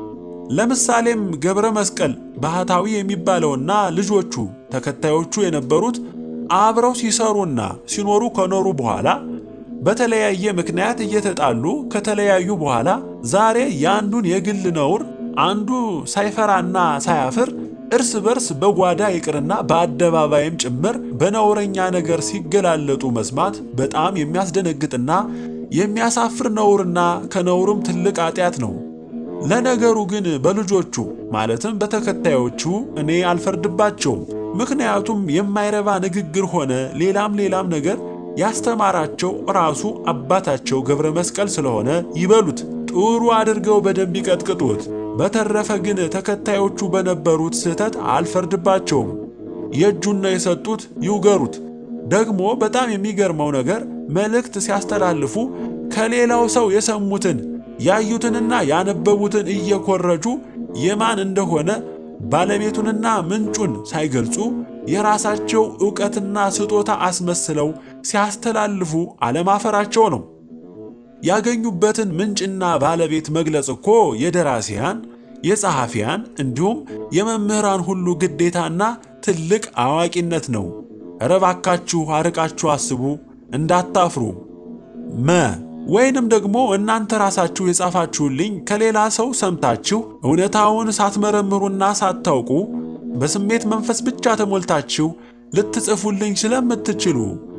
ለምሳሌም ገብረ መስቀል ባህታዊ የሚባለውና ልጆቹ ተከታዮቹ የነበሩት አብረው ሲሰሩና ሲኖሩ ከኖሩ በኋላ በተለያየ ምክንያት እየተጣሉ ከተለያዩ በኋላ ዛሬ የአንዱን የግል ነውር አንዱ ሳይፈራና ሳያፍር እርስ በርስ በጓዳ ይቅርና በአደባባይም ጭምር በነውረኛ ነገር ሲገላለጡ መስማት በጣም የሚያስደነግጥና የሚያሳፍር ነውርና ከነውርም ትልቅ ኃጢአት ነው። ለነገሩ ግን በልጆቹ ማለትም በተከታዮቹ እኔ አልፈርድባቸውም። ምክንያቱም የማይረባ ንግግር ሆነ ሌላም ሌላም ነገር ያስተማራቸው ራሱ አባታቸው ገብረ መስቀል ስለሆነ ይበሉት፣ ጥሩ አድርገው በደንብ ይቀጥቅጡት። በተረፈ ግን ተከታዮቹ በነበሩት ስህተት አልፈርድባቸውም። የእጁን ነው የሰጡት፣ ይውገሩት። ደግሞ በጣም የሚገርመው ነገር መልእክት ሲያስተላልፉ ከሌላው ሰው የሰሙትን ያዩትንና ያነበቡትን እየኮረጁ የማን እንደሆነ ባለቤቱንና ምንጩን ሳይገልጹ የራሳቸው ዕውቀትና ስጦታ አስመስለው ሲያስተላልፉ አለማፈራቸው ነው። ያገኙበትን ምንጭና ባለቤት መግለጽ እኮ የደራሲያን፣ የጸሐፊያን እንዲሁም የመምህራን ሁሉ ግዴታና ትልቅ አዋቂነት ነው። እረ ባካችሁ አርቃችሁ አስቡ እንዳታፍሩ። መ ወይንም ደግሞ እናንተ ራሳችሁ የጻፋችሁልኝ ከሌላ ሰው ሰምታችሁ እውነታውን ሳትመረምሩና ሳታውቁ በስሜት መንፈስ ብቻ ተሞልታችሁ ልትጽፉልኝ ስለምትችሉ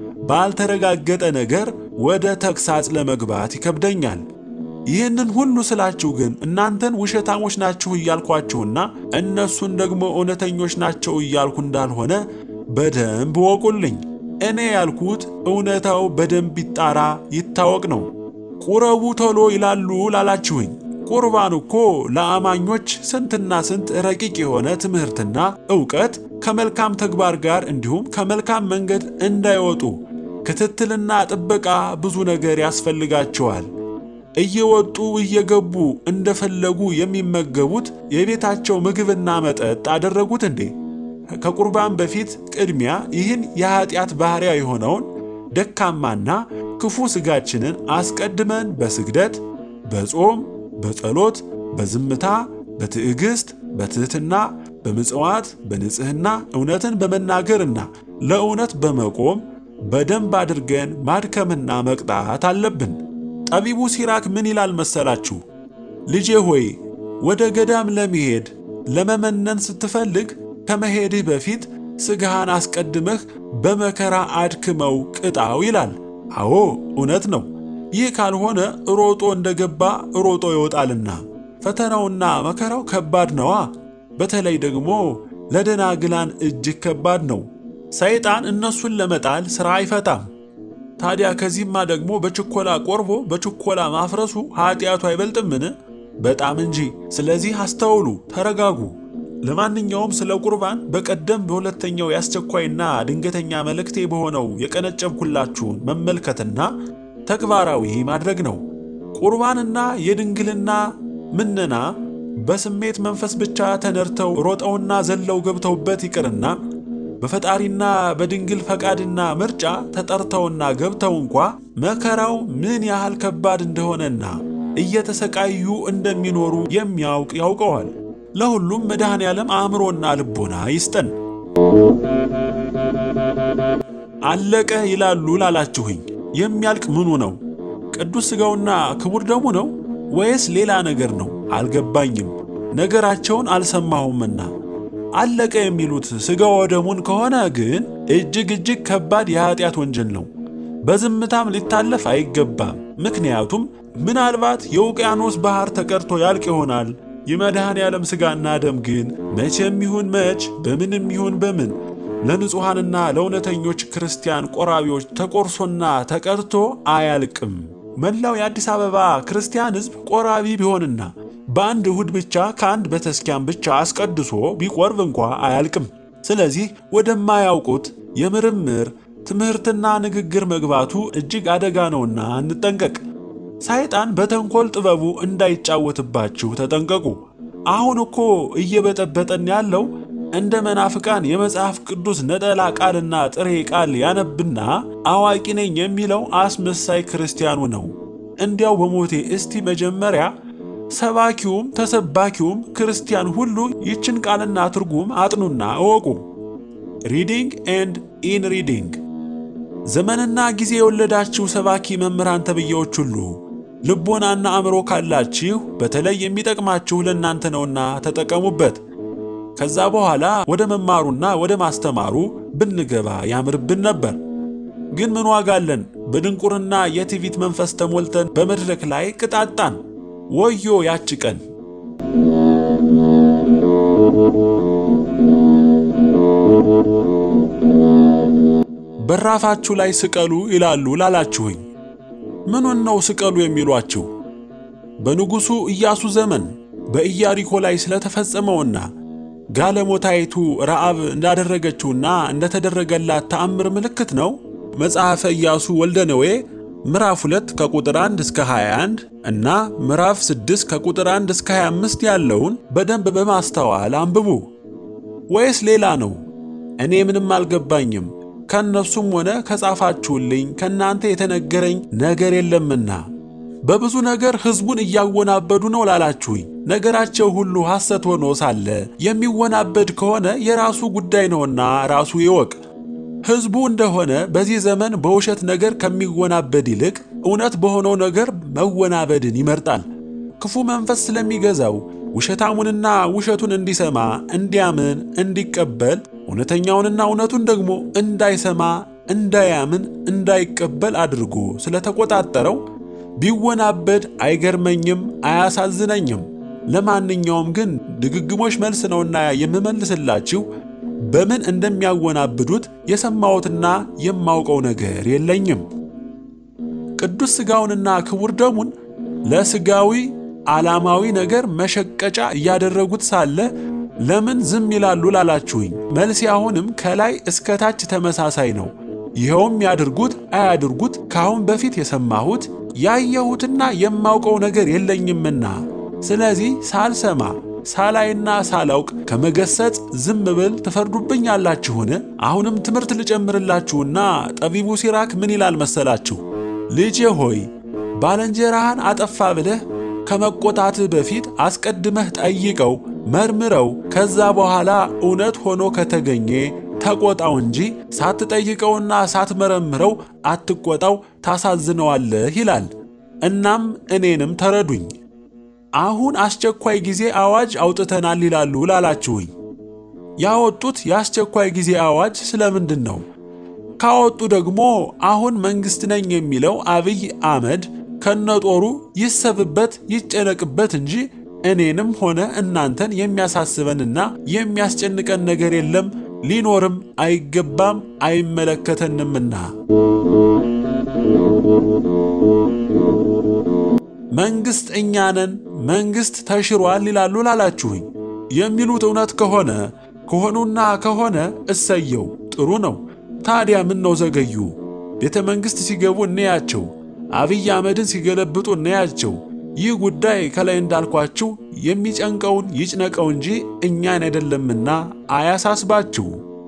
ባልተረጋገጠ ነገር ወደ ተግሳጽ ለመግባት ይከብደኛል። ይህንን ሁሉ ስላችሁ ግን እናንተን ውሸታሞች ናችሁ እያልኳችሁና እነሱን ደግሞ እውነተኞች ናቸው እያልኩ እንዳልሆነ በደንብ ወቁልኝ። እኔ ያልኩት እውነታው በደንብ ይጣራ ይታወቅ ነው። ቁረቡ ቶሎ ይላሉ ላላችሁኝ፣ ቁርባን እኮ ለአማኞች ስንትና ስንት ረቂቅ የሆነ ትምህርትና ዕውቀት ከመልካም ተግባር ጋር እንዲሁም ከመልካም መንገድ እንዳይወጡ ክትትልና ጥበቃ ብዙ ነገር ያስፈልጋቸዋል። እየወጡ እየገቡ እንደፈለጉ የሚመገቡት የቤታቸው ምግብና መጠጥ አደረጉት እንዴ? ከቁርባን በፊት ቅድሚያ ይህን የኀጢአት ባሕርያ የሆነውን ደካማና ክፉ ሥጋችንን አስቀድመን በስግደት፣ በጾም፣ በጸሎት፣ በዝምታ፣ በትዕግሥት፣ በትሕትና፣ በምጽዋት፣ በንጽሕና እውነትን በመናገርና ለእውነት በመቆም በደንብ አድርገን ማድከምና መቅጣት አለብን። ጠቢቡ ሲራክ ምን ይላል መሰላችሁ? ልጄ ሆይ ወደ ገዳም ለመሄድ ለመመነን ስትፈልግ ከመሄድህ በፊት ሥጋህን አስቀድመህ በመከራ አድክመው ቅጣው ይላል። አዎ እውነት ነው። ይህ ካልሆነ ሮጦ እንደገባ ሮጦ ይወጣልና ፈተናውና መከራው ከባድ ነዋ። በተለይ ደግሞ ለደናግላን እጅግ ከባድ ነው። ሰይጣን እነሱን ለመጣል ሥራ አይፈታም። ታዲያ ከዚህማ ደግሞ በችኮላ ቆርቦ በችኮላ ማፍረሱ ኀጢአቱ አይበልጥምን? በጣም እንጂ። ስለዚህ አስተውሉ፣ ተረጋጉ። ለማንኛውም ስለ ቁርባን በቀደም በሁለተኛው የአስቸኳይና ድንገተኛ መልእክቴ በሆነው የቀነጨብኩላችሁን መመልከትና ተግባራዊ ማድረግ ነው። ቁርባንና የድንግልና ምነና በስሜት መንፈስ ብቻ ተነድተው ሮጠውና ዘለው ገብተውበት ይቅርና በፈጣሪና በድንግል ፈቃድና ምርጫ ተጠርተውና ገብተው እንኳ መከራው ምን ያህል ከባድ እንደሆነና እየተሰቃዩ እንደሚኖሩ የሚያውቅ ያውቀዋል። ለሁሉም መድኃኔ ዓለም አእምሮና ልቦና ይስጠን። አለቀ ይላሉ ላላችሁኝ የሚያልቅ ምኑ ነው? ቅዱስ ሥጋውና ክቡር ደሙ ነው ወይስ ሌላ ነገር ነው? አልገባኝም። ነገራቸውን አልሰማሁምና አለቀ የሚሉት ሥጋ ወደሙን ከሆነ ግን እጅግ እጅግ ከባድ የኀጢአት ወንጀል ነው። በዝምታም ሊታለፍ አይገባም። ምክንያቱም ምናልባት የውቅያኖስ ባሕር ተቀድቶ ያልቅ ይሆናል። የመድኃኔ ዓለም ሥጋና ደም ግን መቼም ይሁን መች በምንም ይሁን በምን ለንጹሐንና ለእውነተኞች ክርስቲያን ቆራቢዎች ተቆርሶና ተቀድቶ አያልቅም። መላው የአዲስ አበባ ክርስቲያን ሕዝብ ቆራቢ ቢሆንና በአንድ እሁድ ብቻ ከአንድ ቤተክርስቲያን ብቻ አስቀድሶ ቢቆርብ እንኳ አያልቅም። ስለዚህ ወደማያውቁት የምርምር ትምህርትና ንግግር መግባቱ እጅግ አደጋ ነውና እንጠንቀቅ። ሰይጣን በተንኮል ጥበቡ እንዳይጫወትባችሁ ተጠንቀቁ። አሁን እኮ እየበጠበጠን ያለው እንደ መናፍቃን የመጽሐፍ ቅዱስ ነጠላ ቃልና ጥሬ ቃል ያነብና አዋቂ ነኝ የሚለው አስመሳይ ክርስቲያኑ ነው። እንዲያው በሞቴ እስቲ መጀመሪያ ሰባኪውም ተሰባኪውም ክርስቲያን ሁሉ ይችን ቃልና ትርጉም አጥኑና እወቁ። ሪዲንግ ኤንድ ኢን ሪዲንግ። ዘመንና ጊዜ የወለዳችሁ ሰባኪ መምህራን ተብዬዎች ሁሉ ልቦናና አእምሮ ካላችሁ በተለይ የሚጠቅማችሁ ለእናንተ ነውና ተጠቀሙበት። ከዛ በኋላ ወደ መማሩና ወደ ማስተማሩ ብንገባ ያምርብን ነበር። ግን ምን ዋጋ አለን? በድንቁርና የትዕቢት መንፈስ ተሞልተን በመድረክ ላይ ቅጣጣን። ወዮ ያች ቀን! በራፋችሁ ላይ ስቀሉ ይላሉ ላላችሁኝ፣ ምኑን ነው ስቀሉ የሚሏችሁ? በንጉሡ ኢያሱ ዘመን በኢያሪኮ ላይ ስለተፈጸመውና ጋለሞታይቱ ረዓብ እንዳደረገችውና እንደተደረገላት ተአምር ምልክት ነው። መጽሐፈ ኢያሱ ወልደ ነዌ ምዕራፍ 2 ከቁጥር 1 እስከ 21 እና ምዕራፍ 6 ከቁጥር 1 እስከ 25 ያለውን በደንብ በማስተዋል አንብቡ። ወይስ ሌላ ነው? እኔ ምንም አልገባኝም፣ ከእነሱም ሆነ ከጻፋችሁልኝ ከእናንተ የተነገረኝ ነገር የለምና በብዙ ነገር ሕዝቡን እያወናበዱ ነው ላላችሁኝ፣ ነገራቸው ሁሉ ሐሰት ሆኖ ሳለ የሚወናበድ ከሆነ የራሱ ጉዳይ ነውና ራሱ ይወቅ። ሕዝቡ እንደሆነ በዚህ ዘመን በውሸት ነገር ከሚወናበድ ይልቅ እውነት በሆነው ነገር መወናበድን ይመርጣል። ክፉ መንፈስ ስለሚገዛው ውሸታሙንና ውሸቱን እንዲሰማ፣ እንዲያምን፣ እንዲቀበል እውነተኛውንና እውነቱን ደግሞ እንዳይሰማ፣ እንዳያምን፣ እንዳይቀበል አድርጎ ስለተቆጣጠረው ቢወናበድ አይገርመኝም፣ አያሳዝነኝም። ለማንኛውም ግን ድግግሞሽ መልስ ነውና የምመልስላችሁ በምን እንደሚያወናብዱት የሰማሁትና የማውቀው ነገር የለኝም። ቅዱስ ሥጋውንና ክቡር ደሙን ለሥጋዊ ዓላማዊ ነገር መሸቀጫ እያደረጉት ሳለ ለምን ዝም ይላሉ ላላችሁኝ፣ መልሴ አሁንም ከላይ እስከ ታች ተመሳሳይ ነው። ይኸውም ያድርጉት አያድርጉት ከአሁን በፊት የሰማሁት ያየሁትና የማውቀው ነገር የለኝምና፣ ስለዚህ ሳልሰማ ሳላይና ሳላውቅ ከመገሰጽ ዝም ብል ትፈርዱብኛላችሁን? አሁንም ትምህርት ልጨምርላችሁና ጠቢቡ ሲራክ ምን ይላል መሰላችሁ? ልጄ ሆይ ባልንጀራህን አጠፋ ብለህ ከመቆጣትህ በፊት አስቀድመህ ጠይቀው፣ መርምረው። ከዛ በኋላ እውነት ሆኖ ከተገኘ ተቆጣው እንጂ ሳትጠይቀውና ሳትመረምረው አትቆጣው፣ ታሳዝነዋለህ ይላል። እናም እኔንም ተረዱኝ። አሁን አስቸኳይ ጊዜ አዋጅ አውጥተናል ይላሉ ላላችሁኝ፣ ያወጡት የአስቸኳይ ጊዜ አዋጅ ስለምንድን ነው? ካወጡ ደግሞ አሁን መንግሥት ነኝ የሚለው አብይ አህመድ ከነጦሩ ይሰብበት ይጨነቅበት እንጂ እኔንም ሆነ እናንተን የሚያሳስበንና የሚያስጨንቀን ነገር የለም፣ ሊኖርም አይገባም፣ አይመለከተንምና። መንግሥት እኛ ነን፣ መንግሥት ተሽሯል ይላሉ ላላችሁኝ የሚሉት እውነት ከሆነ ከሆኑና ከሆነ እሰየው ጥሩ ነው። ታዲያ ምን ነው ዘገዩ? ቤተ መንግሥት ሲገቡ እንያቸው፣ አብይ አህመድን ሲገለብጡ እንያቸው። ይህ ጉዳይ ከላይ እንዳልኳችሁ የሚጨንቀውን ይጭነቀው እንጂ እኛን አይደለምና አያሳስባችሁ።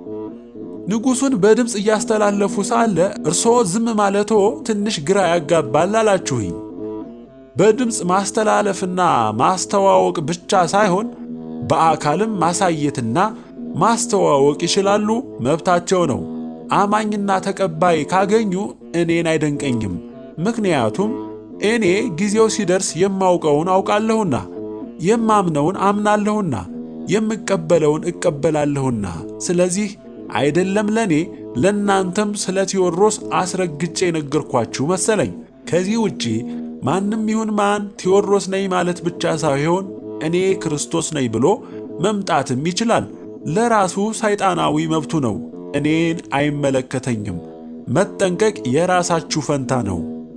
ንጉሡን በድምፅ እያስተላለፉ ሳለ እርስዎ ዝም ማለቶ ትንሽ ግራ ያጋባል አላችሁኝ። በድምፅ ማስተላለፍና ማስተዋወቅ ብቻ ሳይሆን በአካልም ማሳየትና ማስተዋወቅ ይችላሉ፣ መብታቸው ነው። አማኝና ተቀባይ ካገኙ እኔን አይደንቀኝም። ምክንያቱም እኔ ጊዜው ሲደርስ የማውቀውን አውቃለሁና፣ የማምነውን አምናለሁና፣ የምቀበለውን እቀበላለሁና። ስለዚህ አይደለም ለእኔ ለእናንተም ስለ ቴዎድሮስ አስረግጬ የነገርኳችሁ መሰለኝ። ከዚህ ውጪ ማንም ይሁን ማን ቴዎድሮስ ነኝ ማለት ብቻ ሳይሆን እኔ ክርስቶስ ነኝ ብሎ መምጣትም ይችላል። ለራሱ ሰይጣናዊ መብቱ ነው። እኔን አይመለከተኝም። መጠንቀቅ የራሳችሁ ፈንታ ነው።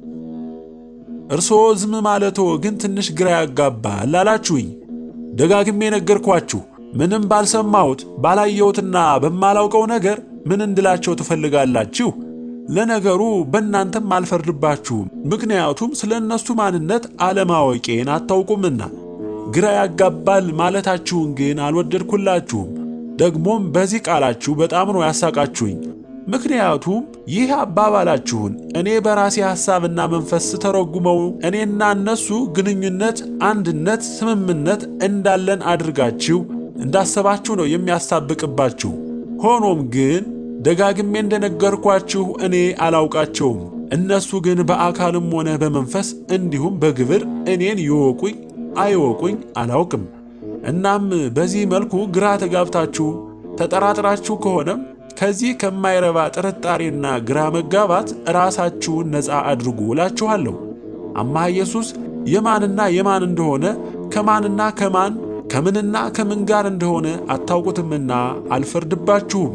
እርስዎ ዝም ማለቶ ግን ትንሽ ግራ ያጋባል አላችሁኝ። ደጋግሜ ነገርኳችሁ። ምንም ባልሰማሁት ባላየሁትና በማላውቀው ነገር ምን እንድላቸው ትፈልጋላችሁ? ለነገሩ በእናንተም አልፈርድባችሁም፣ ምክንያቱም ስለ እነሱ ማንነት አለማወቄን አታውቁምና። ግራ ያጋባል ማለታችሁን ግን አልወደድኩላችሁም። ደግሞም በዚህ ቃላችሁ በጣም ነው ያሳቃችሁኝ። ምክንያቱም ይህ አባባላችሁን እኔ በራሴ ሐሳብና መንፈስ ስተረጉመው እኔና እነሱ ግንኙነት፣ አንድነት፣ ስምምነት እንዳለን አድርጋችሁ እንዳሰባችሁ ነው የሚያሳብቅባችሁ። ሆኖም ግን ደጋግሜ እንደነገርኳችሁ እኔ አላውቃቸውም። እነሱ ግን በአካልም ሆነ በመንፈስ እንዲሁም በግብር እኔን ይወቁኝ አይወቁኝ አላውቅም። እናም በዚህ መልኩ ግራ ተጋብታችሁ ተጠራጥራችሁ ከሆነም ከዚህ ከማይረባ ጥርጣሬና ግራ መጋባት ራሳችሁን ነፃ አድርጉ እላችኋለሁ። አምሃ ኢየሱስ የማንና የማን እንደሆነ ከማንና ከማን ከምንና ከምን ጋር እንደሆነ አታውቁትምና አልፈርድባችሁም።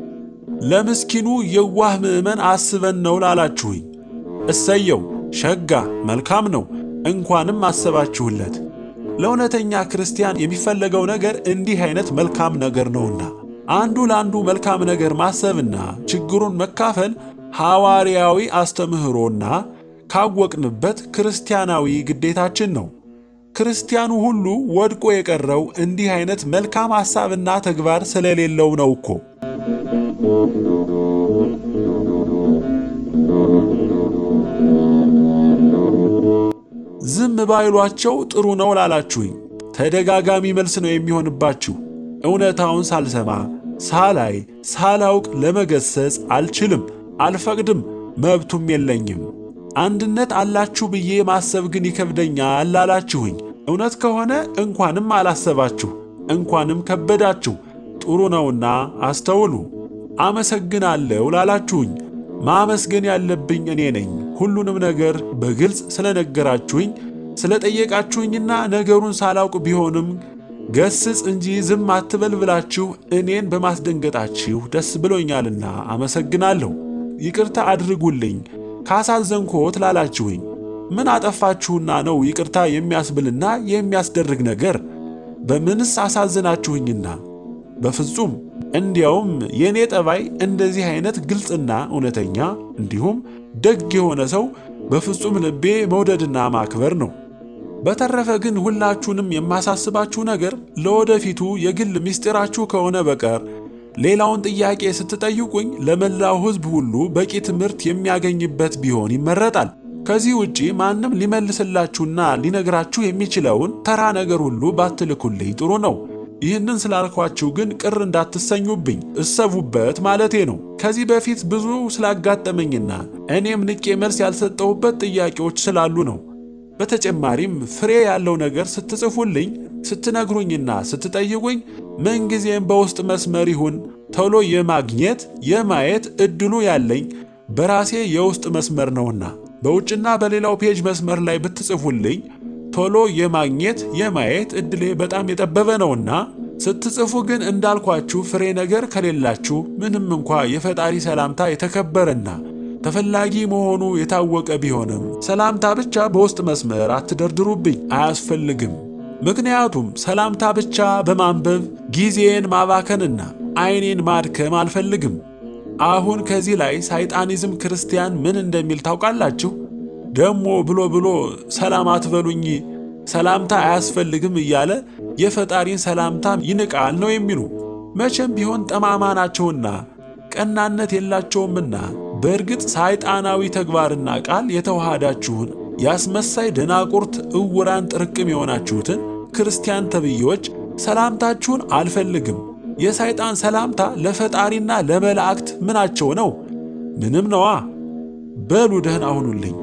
ለምስኪኑ የዋህ ምዕመን አስበን ነው ላላችሁኝ፣ እሰየው ሸጋ መልካም ነው፣ እንኳንም አሰባችሁለት። ለእውነተኛ ክርስቲያን የሚፈለገው ነገር እንዲህ አይነት መልካም ነገር ነውና አንዱ ለአንዱ መልካም ነገር ማሰብና ችግሩን መካፈል ሐዋርያዊ አስተምህሮና ካወቅንበት ክርስቲያናዊ ግዴታችን ነው። ክርስቲያኑ ሁሉ ወድቆ የቀረው እንዲህ አይነት መልካም ሐሳብና ተግባር ስለሌለው ነው እኮ። ዝም ባይሏቸው ጥሩ ነው ላላችሁኝ ተደጋጋሚ መልስ ነው የሚሆንባችሁ። እውነታውን ሳልሰማ ሳላይ ሳላውቅ ለመገሰጽ አልችልም፣ አልፈቅድም፣ መብቱም የለኝም። አንድነት አላችሁ ብዬ ማሰብ ግን ይከብደኛል ላላችሁኝ እውነት ከሆነ እንኳንም አላሰባችሁ፣ እንኳንም ከበዳችሁ። ጥሩ ነውና አስተውሉ። አመሰግናለሁ ላላችሁኝ ማመስገን ያለብኝ እኔ ነኝ። ሁሉንም ነገር በግልጽ ስለነገራችሁኝ ስለጠየቃችሁኝና ነገሩን ሳላውቅ ቢሆንም ገስጽ እንጂ ዝም አትበል ብላችሁ እኔን በማስደንገጣችሁ ደስ ብሎኛልና አመሰግናለሁ። ይቅርታ አድርጉልኝ ካሳዘንኮት ላላችሁኝ ምን አጠፋችሁና ነው ይቅርታ የሚያስብልና የሚያስደርግ ነገር? በምንስ አሳዝናችሁኝና? በፍጹም እንዲያውም የእኔ ጠባይ እንደዚህ አይነት ግልጽና እውነተኛ እንዲሁም ደግ የሆነ ሰው በፍጹም ልቤ መውደድና ማክበር ነው። በተረፈ ግን ሁላችሁንም የማሳስባችሁ ነገር ለወደፊቱ የግል ምስጢራችሁ ከሆነ በቀር ሌላውን ጥያቄ ስትጠይቁኝ ለመላው ሕዝብ ሁሉ በቂ ትምህርት የሚያገኝበት ቢሆን ይመረጣል። ከዚህ ውጪ ማንም ሊመልስላችሁና ሊነግራችሁ የሚችለውን ተራ ነገር ሁሉ ባትልኩልኝ ጥሩ ነው። ይህንን ስላልኳችሁ ግን ቅር እንዳትሰኙብኝ እሰቡበት ማለቴ ነው። ከዚህ በፊት ብዙ ስላጋጠመኝና እኔም ንቄ መልስ ያልሰጠሁበት ጥያቄዎች ስላሉ ነው። በተጨማሪም ፍሬ ያለው ነገር ስትጽፉልኝ፣ ስትነግሩኝና ስትጠይቁኝ ምንጊዜም በውስጥ መስመር ይሁን ቶሎ የማግኘት የማየት እድሉ ያለኝ በራሴ የውስጥ መስመር ነውና በውጭና በሌላው ፔጅ መስመር ላይ ብትጽፉልኝ ቶሎ የማግኘት የማየት እድሌ በጣም የጠበበ ነውና ስትጽፉ ግን እንዳልኳችሁ ፍሬ ነገር ከሌላችሁ ምንም እንኳ የፈጣሪ ሰላምታ የተከበረና ተፈላጊ መሆኑ የታወቀ ቢሆንም ሰላምታ ብቻ በውስጥ መስመር አትደርድሩብኝ፣ አያስፈልግም። ምክንያቱም ሰላምታ ብቻ በማንበብ ጊዜን ማባከንና ዓይኔን ማድከም አልፈልግም። አሁን ከዚህ ላይ ሳይጣኒዝም ክርስቲያን ምን እንደሚል ታውቃላችሁ? ደሞ ብሎ ብሎ ሰላም አትበሉኝ፣ ሰላምታ አያስፈልግም እያለ የፈጣሪን ሰላምታ ይንቃል ነው የሚሉ። መቼም ቢሆን ጠማማ ናቸውና ቀናነት የላቸውምና በእርግጥ ሳይጣናዊ ተግባርና ቃል የተዋሃዳችሁን የአስመሳይ ደናቁርት እውራን ጥርቅም የሆናችሁትን ክርስቲያን ተብዬዎች ሰላምታችሁን አልፈልግም። የሰይጣን ሰላምታ ለፈጣሪና ለመላእክት ምናቸው ነው? ምንም ነዋ። በሉ ደህና ሁኑልኝ።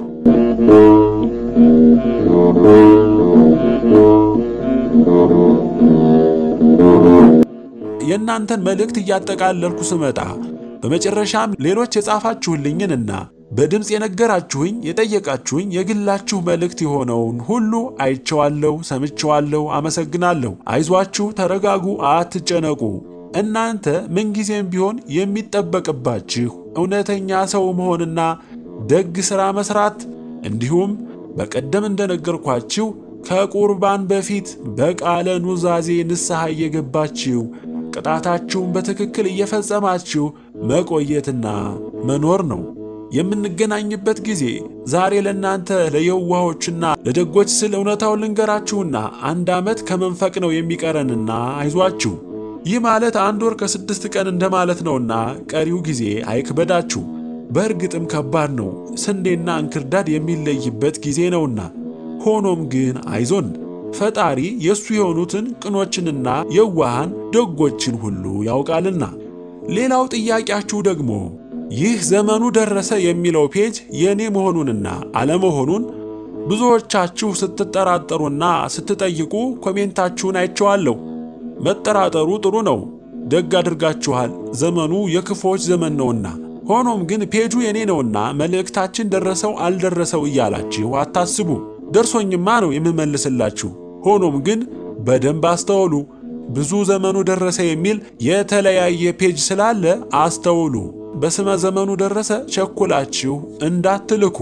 የእናንተን መልእክት እያጠቃለልኩ ስመጣ በመጨረሻም ሌሎች የጻፋችሁልኝንና በድምፅ የነገራችሁኝ የጠየቃችሁኝ የግላችሁ መልእክት የሆነውን ሁሉ አይቼዋለሁ፣ ሰምቼዋለሁ። አመሰግናለሁ። አይዟችሁ፣ ተረጋጉ፣ አትጨነቁ። እናንተ ምንጊዜም ቢሆን የሚጠበቅባችሁ እውነተኛ ሰው መሆንና ደግ ሥራ መሥራት እንዲሁም በቀደም እንደነገርኳችሁ ከቁርባን በፊት በቃለ ኑዛዜ ንስሐ እየገባችሁ ቅጣታችሁን በትክክል እየፈጸማችሁ መቆየትና መኖር ነው። የምንገናኝበት ጊዜ ዛሬ ለእናንተ ለየዋሆችና ለደጎች ስል እውነታውን ልንገራችሁና አንድ ዓመት ከመንፈቅ ነው የሚቀረንና አይዟችሁ። ይህ ማለት አንድ ወር ከስድስት ቀን እንደማለት ነውና ቀሪው ጊዜ አይክበዳችሁ። በእርግጥም ከባድ ነው፣ ስንዴና እንክርዳድ የሚለይበት ጊዜ ነውና። ሆኖም ግን አይዞን ፈጣሪ የእሱ የሆኑትን ቅኖችንና የዋሃን ደጎችን ሁሉ ያውቃልና። ሌላው ጥያቄያችሁ ደግሞ ይህ ዘመኑ ደረሰ የሚለው ፔጅ የእኔ መሆኑንና አለመሆኑን ብዙዎቻችሁ ስትጠራጠሩና ስትጠይቁ ኮሜንታችሁን አይቼዋለሁ። መጠራጠሩ ጥሩ ነው፣ ደግ አድርጋችኋል። ዘመኑ የክፎች ዘመን ነውና። ሆኖም ግን ፔጁ የኔ ነውና መልእክታችን ደረሰው አልደረሰው እያላችሁ አታስቡ። ደርሶኝማ ነው የምመልስላችሁ። ሆኖም ግን በደንብ አስተውሉ። ብዙ ዘመኑ ደረሰ የሚል የተለያየ ፔጅ ስላለ አስተውሉ። በስመ ዘመኑ ደረሰ ቸኩላችሁ እንዳትልኩ።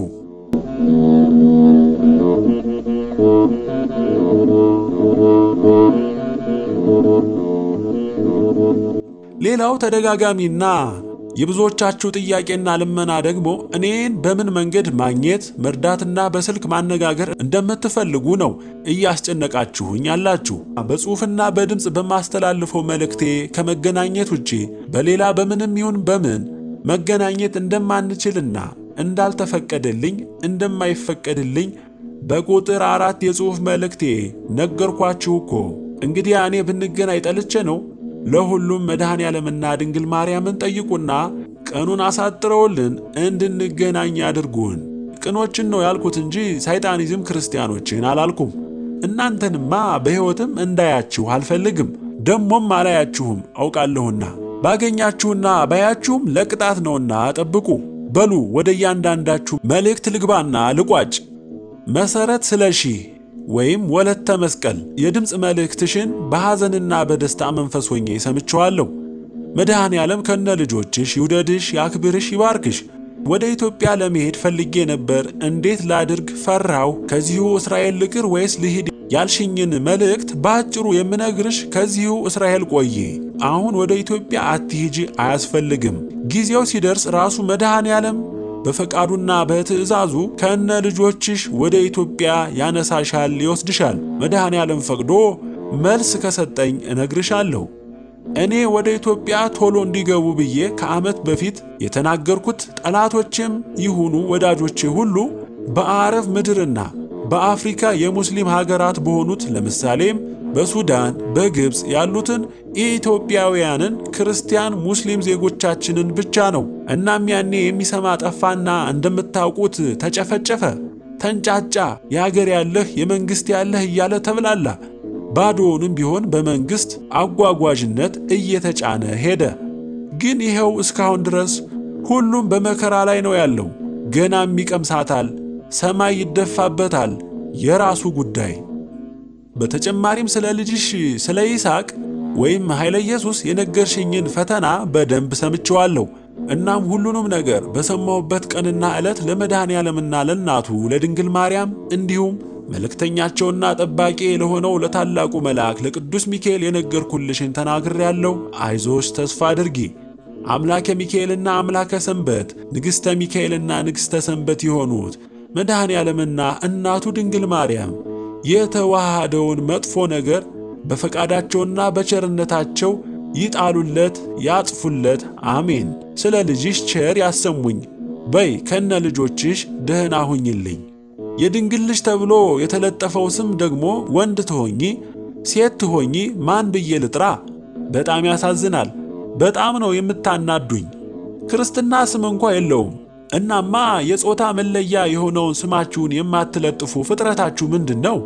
ሌላው ተደጋጋሚና የብዙዎቻችሁ ጥያቄና ልመና ደግሞ እኔን በምን መንገድ ማግኘት መርዳትና በስልክ ማነጋገር እንደምትፈልጉ ነው እያስጨነቃችሁኝ ያላችሁ። በጽሑፍና በድምፅ በማስተላልፈው መልእክቴ ከመገናኘት ውጪ በሌላ በምንም ይሁን በምን መገናኘት እንደማንችልና እንዳልተፈቀደልኝ እንደማይፈቀድልኝ በቁጥር አራት የጽሑፍ መልእክቴ ነገርኳችሁ እኮ። እንግዲህ እኔ ብንገናኝ ጠልቼ ነው? ለሁሉም መድኃኔ ዓለምና ድንግል ማርያምን ጠይቁና ቀኑን አሳጥረውልን እንድንገናኝ አድርጉን። ቅኖችን ነው ያልኩት እንጂ ሳይጣኒዝም ክርስቲያኖችን አላልኩም። እናንተንማ በሕይወትም እንዳያችሁ አልፈልግም፣ ደሞም አላያችሁም አውቃለሁና። ባገኛችሁና ባያችሁም ለቅጣት ነውና ጠብቁ። በሉ ወደ እያንዳንዳችሁ መልእክት ልግባና ልቋጭ። መሠረት ስለሺ ወይም ወለተ መስቀል የድምፅ መልእክትሽን በሐዘንና በደስታ መንፈስ ሆኜ ሰምቼዋለሁ። መድኃኔ ዓለም ከነ ልጆችሽ ይውደድሽ፣ ያክብርሽ፣ ይባርክሽ። ወደ ኢትዮጵያ ለመሄድ ፈልጌ ነበር። እንዴት ላድርግ ፈራሁ። ከዚሁ እስራኤል ልቅር ወይስ ልሂድ ያልሽኝን መልእክት በአጭሩ የምነግርሽ ከዚሁ እስራኤል ቆይ። አሁን ወደ ኢትዮጵያ አትሂጂ፣ አያስፈልግም። ጊዜው ሲደርስ ራሱ መድኃኔ ዓለም በፈቃዱና በትእዛዙ ከነ ልጆችሽ ወደ ኢትዮጵያ ያነሳሻል፣ ይወስድሻል። መድኃኔ ዓለም ፈቅዶ መልስ ከሰጠኝ እነግርሻለሁ። እኔ ወደ ኢትዮጵያ ቶሎ እንዲገቡ ብዬ ከዓመት በፊት የተናገርኩት ጠላቶቼም ይሁኑ ወዳጆቼ ሁሉ በአረብ ምድርና በአፍሪካ የሙስሊም ሀገራት በሆኑት ለምሳሌም በሱዳን፣ በግብፅ ያሉትን ኢትዮጵያውያንን ክርስቲያን ሙስሊም ዜጎቻችንን ብቻ ነው። እናም ያኔ የሚሰማ ጠፋና እንደምታውቁት ተጨፈጨፈ፣ ተንጫጫ፣ የአገር ያለህ የመንግሥት ያለህ እያለ ተብላላ። ባዶውንም ቢሆን በመንግሥት አጓጓዥነት እየተጫነ ሄደ። ግን ይኸው እስካሁን ድረስ ሁሉም በመከራ ላይ ነው ያለው። ገናም ይቀምሳታል፣ ሰማይ ይደፋበታል። የራሱ ጉዳይ። በተጨማሪም ስለ ልጅሽ ስለ ይስሐቅ ወይም ኃይለ ኢየሱስ የነገርሽኝን ፈተና በደንብ ሰምቼዋለሁ። እናም ሁሉንም ነገር በሰማሁበት ቀንና ዕለት ለመድኃኔ ዓለምና ለእናቱ ለድንግል ማርያም እንዲሁም መልእክተኛቸውና ጠባቂ ለሆነው ለታላቁ መልአክ ለቅዱስ ሚካኤል የነገርኩልሽን ተናግሬያለሁ። አይዞሽ፣ ተስፋ አድርጊ። አምላከ ሚካኤልና አምላከ ሰንበት፣ ንግሥተ ሚካኤልና ንግሥተ ሰንበት የሆኑት መድኃኔ ዓለምና እናቱ ድንግል ማርያም የተዋሃደውን መጥፎ ነገር በፈቃዳቸውና በቸርነታቸው ይጣሉለት፣ ያጥፉለት። አሜን። ስለ ልጅሽ ቸር ያሰሙኝ በይ ከነ ልጆችሽ ደህና ሁኝልኝ። የድንግል ልጅ ተብሎ የተለጠፈው ስም ደግሞ ወንድ ትሆኚ ሴት ትሆኚ ማን ብዬ ልጥራ? በጣም ያሳዝናል። በጣም ነው የምታናዱኝ። ክርስትና ስም እንኳ የለውም። እናማ የጾታ መለያ የሆነውን ስማችሁን የማትለጥፉ ፍጥረታችሁ ምንድን ነው?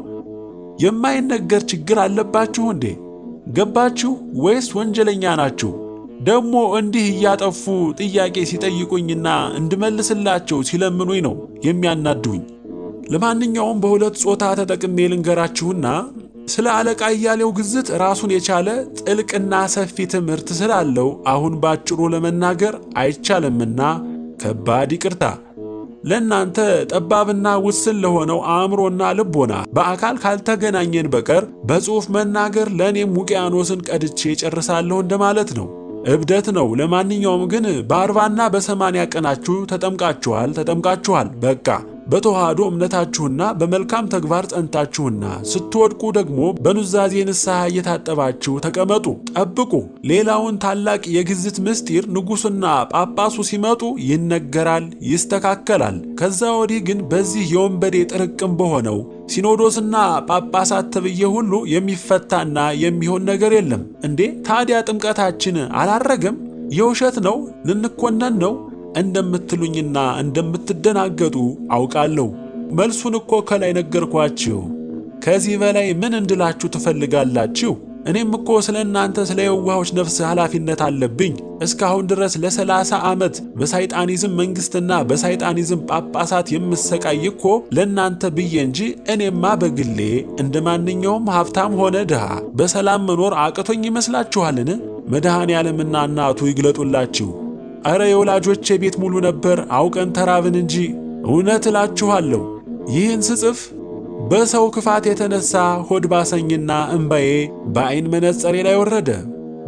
የማይነገር ችግር አለባችሁ እንዴ? ገባችሁ ወይስ ወንጀለኛ ናችሁ? ደግሞ እንዲህ እያጠፉ ጥያቄ ሲጠይቁኝና እንድመልስላቸው ሲለምኑኝ ነው የሚያናዱኝ። ለማንኛውም በሁለት ጾታ ተጠቅሜ ልንገራችሁና ስለ አለቃ እያሌው ግዝት ራሱን የቻለ ጥልቅና ሰፊ ትምህርት ስላለው አሁን ባጭሩ ለመናገር አይቻልምና ከባድ ይቅርታ። ለእናንተ ጠባብና ውስን ለሆነው አእምሮና ልቦና በአካል ካልተገናኘን በቀር በጽሑፍ መናገር ለእኔም ውቅያኖስን ቀድቼ ጨርሳለሁ እንደማለት ነው። እብደት ነው። ለማንኛውም ግን በአርባና በሰማንያ ቀናችሁ ተጠምቃችኋል ተጠምቃችኋል። በቃ በተዋህዶ እምነታችሁና በመልካም ተግባር ጸንታችሁና ስትወድቁ ደግሞ በኑዛዜ ንስሐ እየታጠባችሁ ተቀመጡ፣ ጠብቁ። ሌላውን ታላቅ የግዝት ምስጢር ንጉሡና ጳጳሱ ሲመጡ ይነገራል፣ ይስተካከላል። ከዛ ወዲህ ግን በዚህ የወንበዴ ጥርቅም በሆነው ሲኖዶስና ጳጳሳት ተብዬ ሁሉ የሚፈታና የሚሆን ነገር የለም። እንዴ ታዲያ ጥምቀታችን አላረገም? የውሸት ነው? ልንኮነን ነው እንደምትሉኝና እንደምትደናገጡ አውቃለሁ። መልሱን እኮ ከላይ ነገርኳችሁ። ከዚህ በላይ ምን እንድላችሁ ትፈልጋላችሁ? እኔም እኮ ስለ እናንተ ስለ የዋሆች ነፍስ ኃላፊነት አለብኝ። እስካሁን ድረስ ለሰላሳ ዓመት በሳይጣኒዝም መንግሥትና በሳይጣኒዝም ጳጳሳት የምሰቃይ እኮ ለእናንተ ብዬ እንጂ እኔማ በግሌ እንደ ማንኛውም ሀብታም ሆነ ድሃ በሰላም መኖር አቅቶኝ ይመስላችኋልን? መድኃኔ ዓለምና እናቱ ይግለጡላችሁ። አረ የወላጆቼ ቤት ሙሉ ነበር፣ አውቀን ተራብን እንጂ። እውነት እላችኋለሁ ይህን ስጽፍ በሰው ክፋት የተነሳ ሆድ ባሰኝና እምባዬ በዐይን መነጸሬ ላይ ወረደ።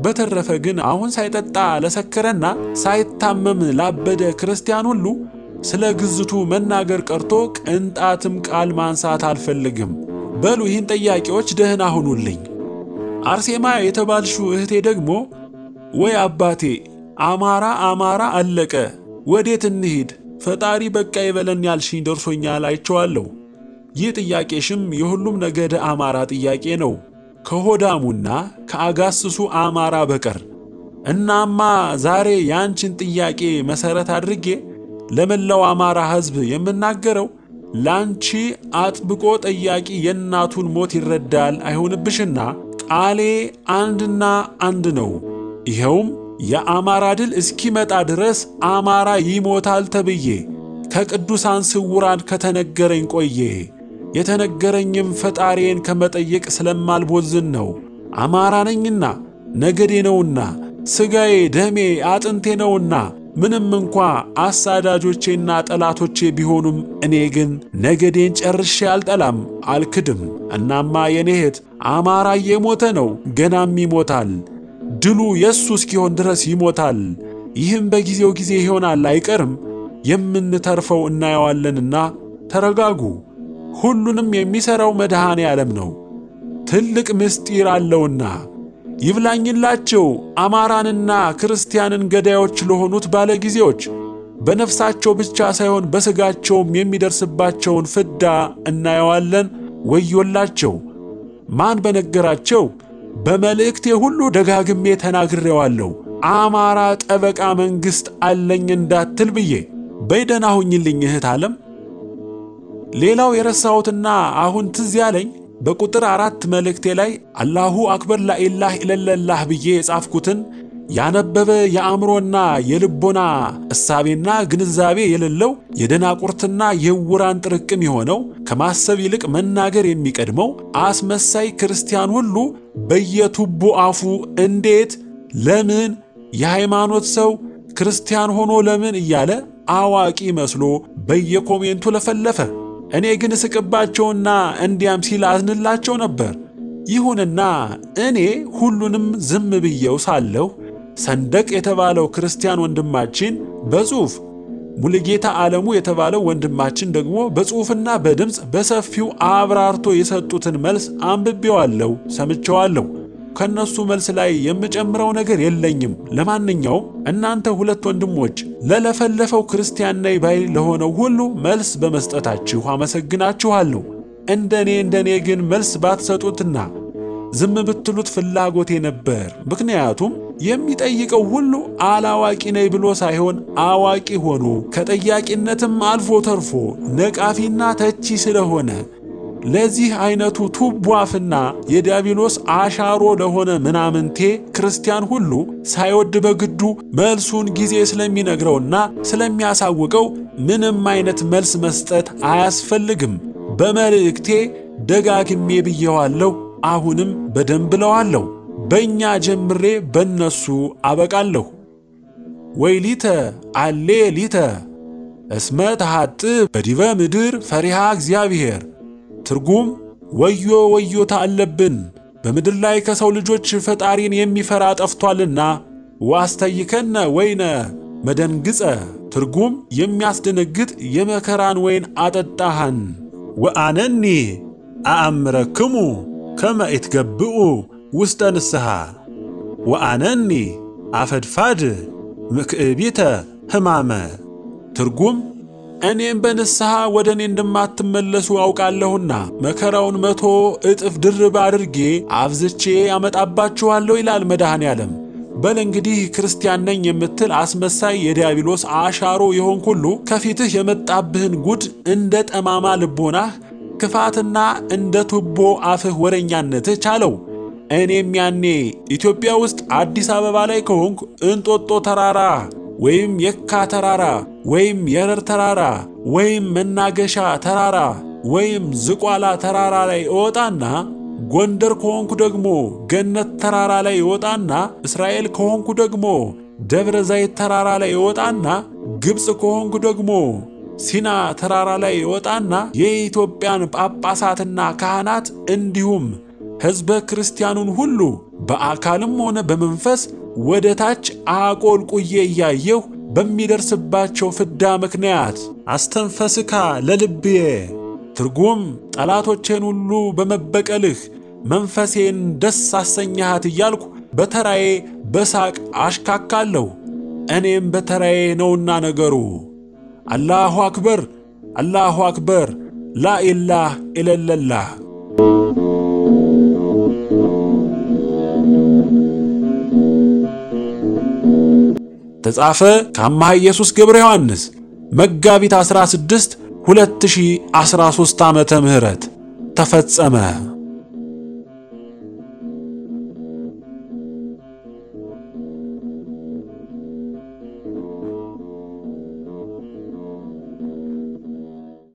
በተረፈ ግን አሁን ሳይጠጣ ለሰከረና ሳይታመም ላበደ ክርስቲያን ሁሉ ስለ ግዝቱ መናገር ቀርቶ ቅንጣትም ቃል ማንሳት አልፈልግም። በሉ ይህን ጠያቂዎች ደህና ሁኑልኝ። አርሴማ የተባልሽው እህቴ ደግሞ ወይ አባቴ አማራ አማራ አለቀ፣ ወዴት እንሂድ? ፈጣሪ በቃ ይበለን ያልሽኝ ደርሶኛል፣ አይቼዋለሁ። ይህ ጥያቄሽም የሁሉም ነገደ አማራ ጥያቄ ነው ከሆዳሙና ከአጋስሱ አማራ በቀር። እናማ ዛሬ ያንቺን ጥያቄ መሠረት አድርጌ ለመላው አማራ ሕዝብ የምናገረው ላንቺ አጥብቆ ጠያቂ የእናቱን ሞት ይረዳል አይሆንብሽና ቃሌ አንድና አንድ ነው። ይኸውም የአማራ ድል እስኪመጣ ድረስ አማራ ይሞታል ተብዬ ከቅዱሳን ስውራን ከተነገረኝ ቆየ። የተነገረኝም ፈጣሪዬን ከመጠየቅ ስለማልቦዝን ነው። አማራ ነኝና ነገዴ ነውና ሥጋዬ ደሜ አጥንቴ ነውና ምንም እንኳ አሳዳጆቼና ጠላቶቼ ቢሆኑም እኔ ግን ነገዴን ጨርሼ አልጠላም፣ አልክድም። እናማ የኔ እህት አማራ እየሞተ ነው፣ ገናም ይሞታል። ድሉ የእሱ እስኪሆን ድረስ ይሞታል። ይህም በጊዜው ጊዜ ይሆናል፣ አይቀርም። የምንተርፈው እናየዋለንና ተረጋጉ። ሁሉንም የሚሠራው መድኃኔ ዓለም ነው፣ ትልቅ ምስጢር አለውና ይብላኝላቸው አማራንና ክርስቲያንን ገዳዮች ለሆኑት ባለጊዜዎች በነፍሳቸው ብቻ ሳይሆን በሥጋቸውም የሚደርስባቸውን ፍዳ እናየዋለን። ወዮላቸው! ማን በነገራቸው? በመልእክቴ ሁሉ ደጋግሜ ተናግሬዋለሁ። አማራ ጠበቃ መንግሥት አለኝ እንዳትል ብዬ። በይደና ሁኝልኝ እህት ዓለም። ሌላው የረሳሁትና አሁን ትዝ ያለኝ በቁጥር አራት መልእክቴ ላይ አላሁ አክበር ላኢላህ ኢለለላህ ብዬ የጻፍኩትን ያነበበ የአእምሮና የልቦና እሳቤና ግንዛቤ የሌለው የደናቁርትና የዕውራን ጥርቅም የሆነው ከማሰብ ይልቅ መናገር የሚቀድመው አስመሳይ ክርስቲያን ሁሉ በየቱቦ አፉ እንዴት፣ ለምን፣ የሃይማኖት ሰው ክርስቲያን ሆኖ ለምን እያለ አዋቂ መስሎ በየኮሜንቱ ለፈለፈ። እኔ ግን እስቅባቸውና እንዲያም ሲል አዝንላቸው ነበር። ይሁንና እኔ ሁሉንም ዝም ብዬው ሳለሁ ሰንደቅ የተባለው ክርስቲያን ወንድማችን በጽሑፍ ሙሉጌታ ዓለሙ የተባለው ወንድማችን ደግሞ በጽሑፍና በድምፅ በሰፊው አብራርቶ የሰጡትን መልስ አንብቤዋለሁ፣ ሰምቼዋለሁ። ከነሱ መልስ ላይ የምጨምረው ነገር የለኝም። ለማንኛውም እናንተ ሁለት ወንድሞች ለለፈለፈው ክርስቲያን ነኝ ባይ ለሆነው ሁሉ መልስ በመስጠታችሁ አመሰግናችኋለሁ። እንደኔ እንደኔ ግን መልስ ባትሰጡትና ዝም ብትሉት ፍላጎቴ ነበር። ምክንያቱም የሚጠይቀው ሁሉ አላዋቂ ነኝ ብሎ ሳይሆን አዋቂ ሆኖ ከጠያቂነትም አልፎ ተርፎ ነቃፊና ተቺ ስለሆነ ለዚህ አይነቱ ቱቦ አፍና የዲያብሎስ አሻሮ ለሆነ ምናምንቴ ክርስቲያን ሁሉ ሳይወድ በግዱ መልሱን ጊዜ ስለሚነግረውና ስለሚያሳውቀው ምንም አይነት መልስ መስጠት አያስፈልግም። በመልእክቴ ደጋግሜ ብየዋለሁ። አሁንም በደንብ ብለዋለሁ። በእኛ ጀምሬ በእነሱ አበቃለሁ። ወይ ሊተ አሌ ሊተ እስመ ተሐጥ በዲበ ምድር ፈሪሃ እግዚአብሔር ትርጉም ወዮ ወዮታ አለብን፣ በምድር ላይ ከሰው ልጆች ፈጣሪን የሚፈራ ጠፍቷልና። ዋስተይከነ ወይነ መደንግጸ ትርጉም የሚያስደነግጥ የመከራን ወይን አጠጣሃን። ወአነኒ አአምረክሙ ከመ ኢትገብኡ ውስጠ ንስሐ ወአነኒ አፈድፋድ ምክዕቢተ ሕማመ ትርጉም እኔም በንስሐ ወደ እኔ እንደማትመለሱ አውቃለሁና መከራውን መቶ እጥፍ ድርብ አድርጌ አብዝቼ ያመጣባችኋለሁ ይላል መድኃኔ ዓለም። በል እንግዲህ ክርስቲያን ነኝ የምትል አስመሳይ የዲያብሎስ አሻሮ የሆንክ ሁሉ ከፊትህ የመጣብህን ጉድ እንደ ጠማማ ልቦናህ ክፋትና እንደ ቱቦ አፍህ ወረኛነትህ ቻለው። እኔም ያኔ ኢትዮጵያ ውስጥ አዲስ አበባ ላይ ከሆንኩ እንጦጦ ተራራ ወይም የካ ተራራ ወይም የረር ተራራ ወይም መናገሻ ተራራ ወይም ዝቋላ ተራራ ላይ እወጣና ጎንደር ከሆንኩ ደግሞ ገነት ተራራ ላይ እወጣና እስራኤል ከሆንኩ ደግሞ ደብረ ዘይት ተራራ ላይ እወጣና ግብፅ ከሆንኩ ደግሞ ሲና ተራራ ላይ እወጣና የኢትዮጵያን ጳጳሳትና ካህናት እንዲሁም ሕዝበ ክርስቲያኑን ሁሉ በአካልም ሆነ በመንፈስ ወደ ታች አቆልቁዬ እያየሁ በሚደርስባቸው ፍዳ ምክንያት አስተንፈስካ ለልብዬ ትርጉም ጠላቶቼን ሁሉ በመበቀልህ መንፈሴን ደስ አሰኛሃት እያልኩ በተራዬ በሳቅ አሽካካለሁ። እኔም በተራዬ ነውና ነገሩ። አላሁ አክበር፣ አላሁ አክበር፣ ላኢላህ ኢለለላህ። ተጻፈ ከአማሃ ኢየሱስ ገብረ ዮሐንስ መጋቢት 16 2013 ዓመተ ምህረት ተፈጸመ።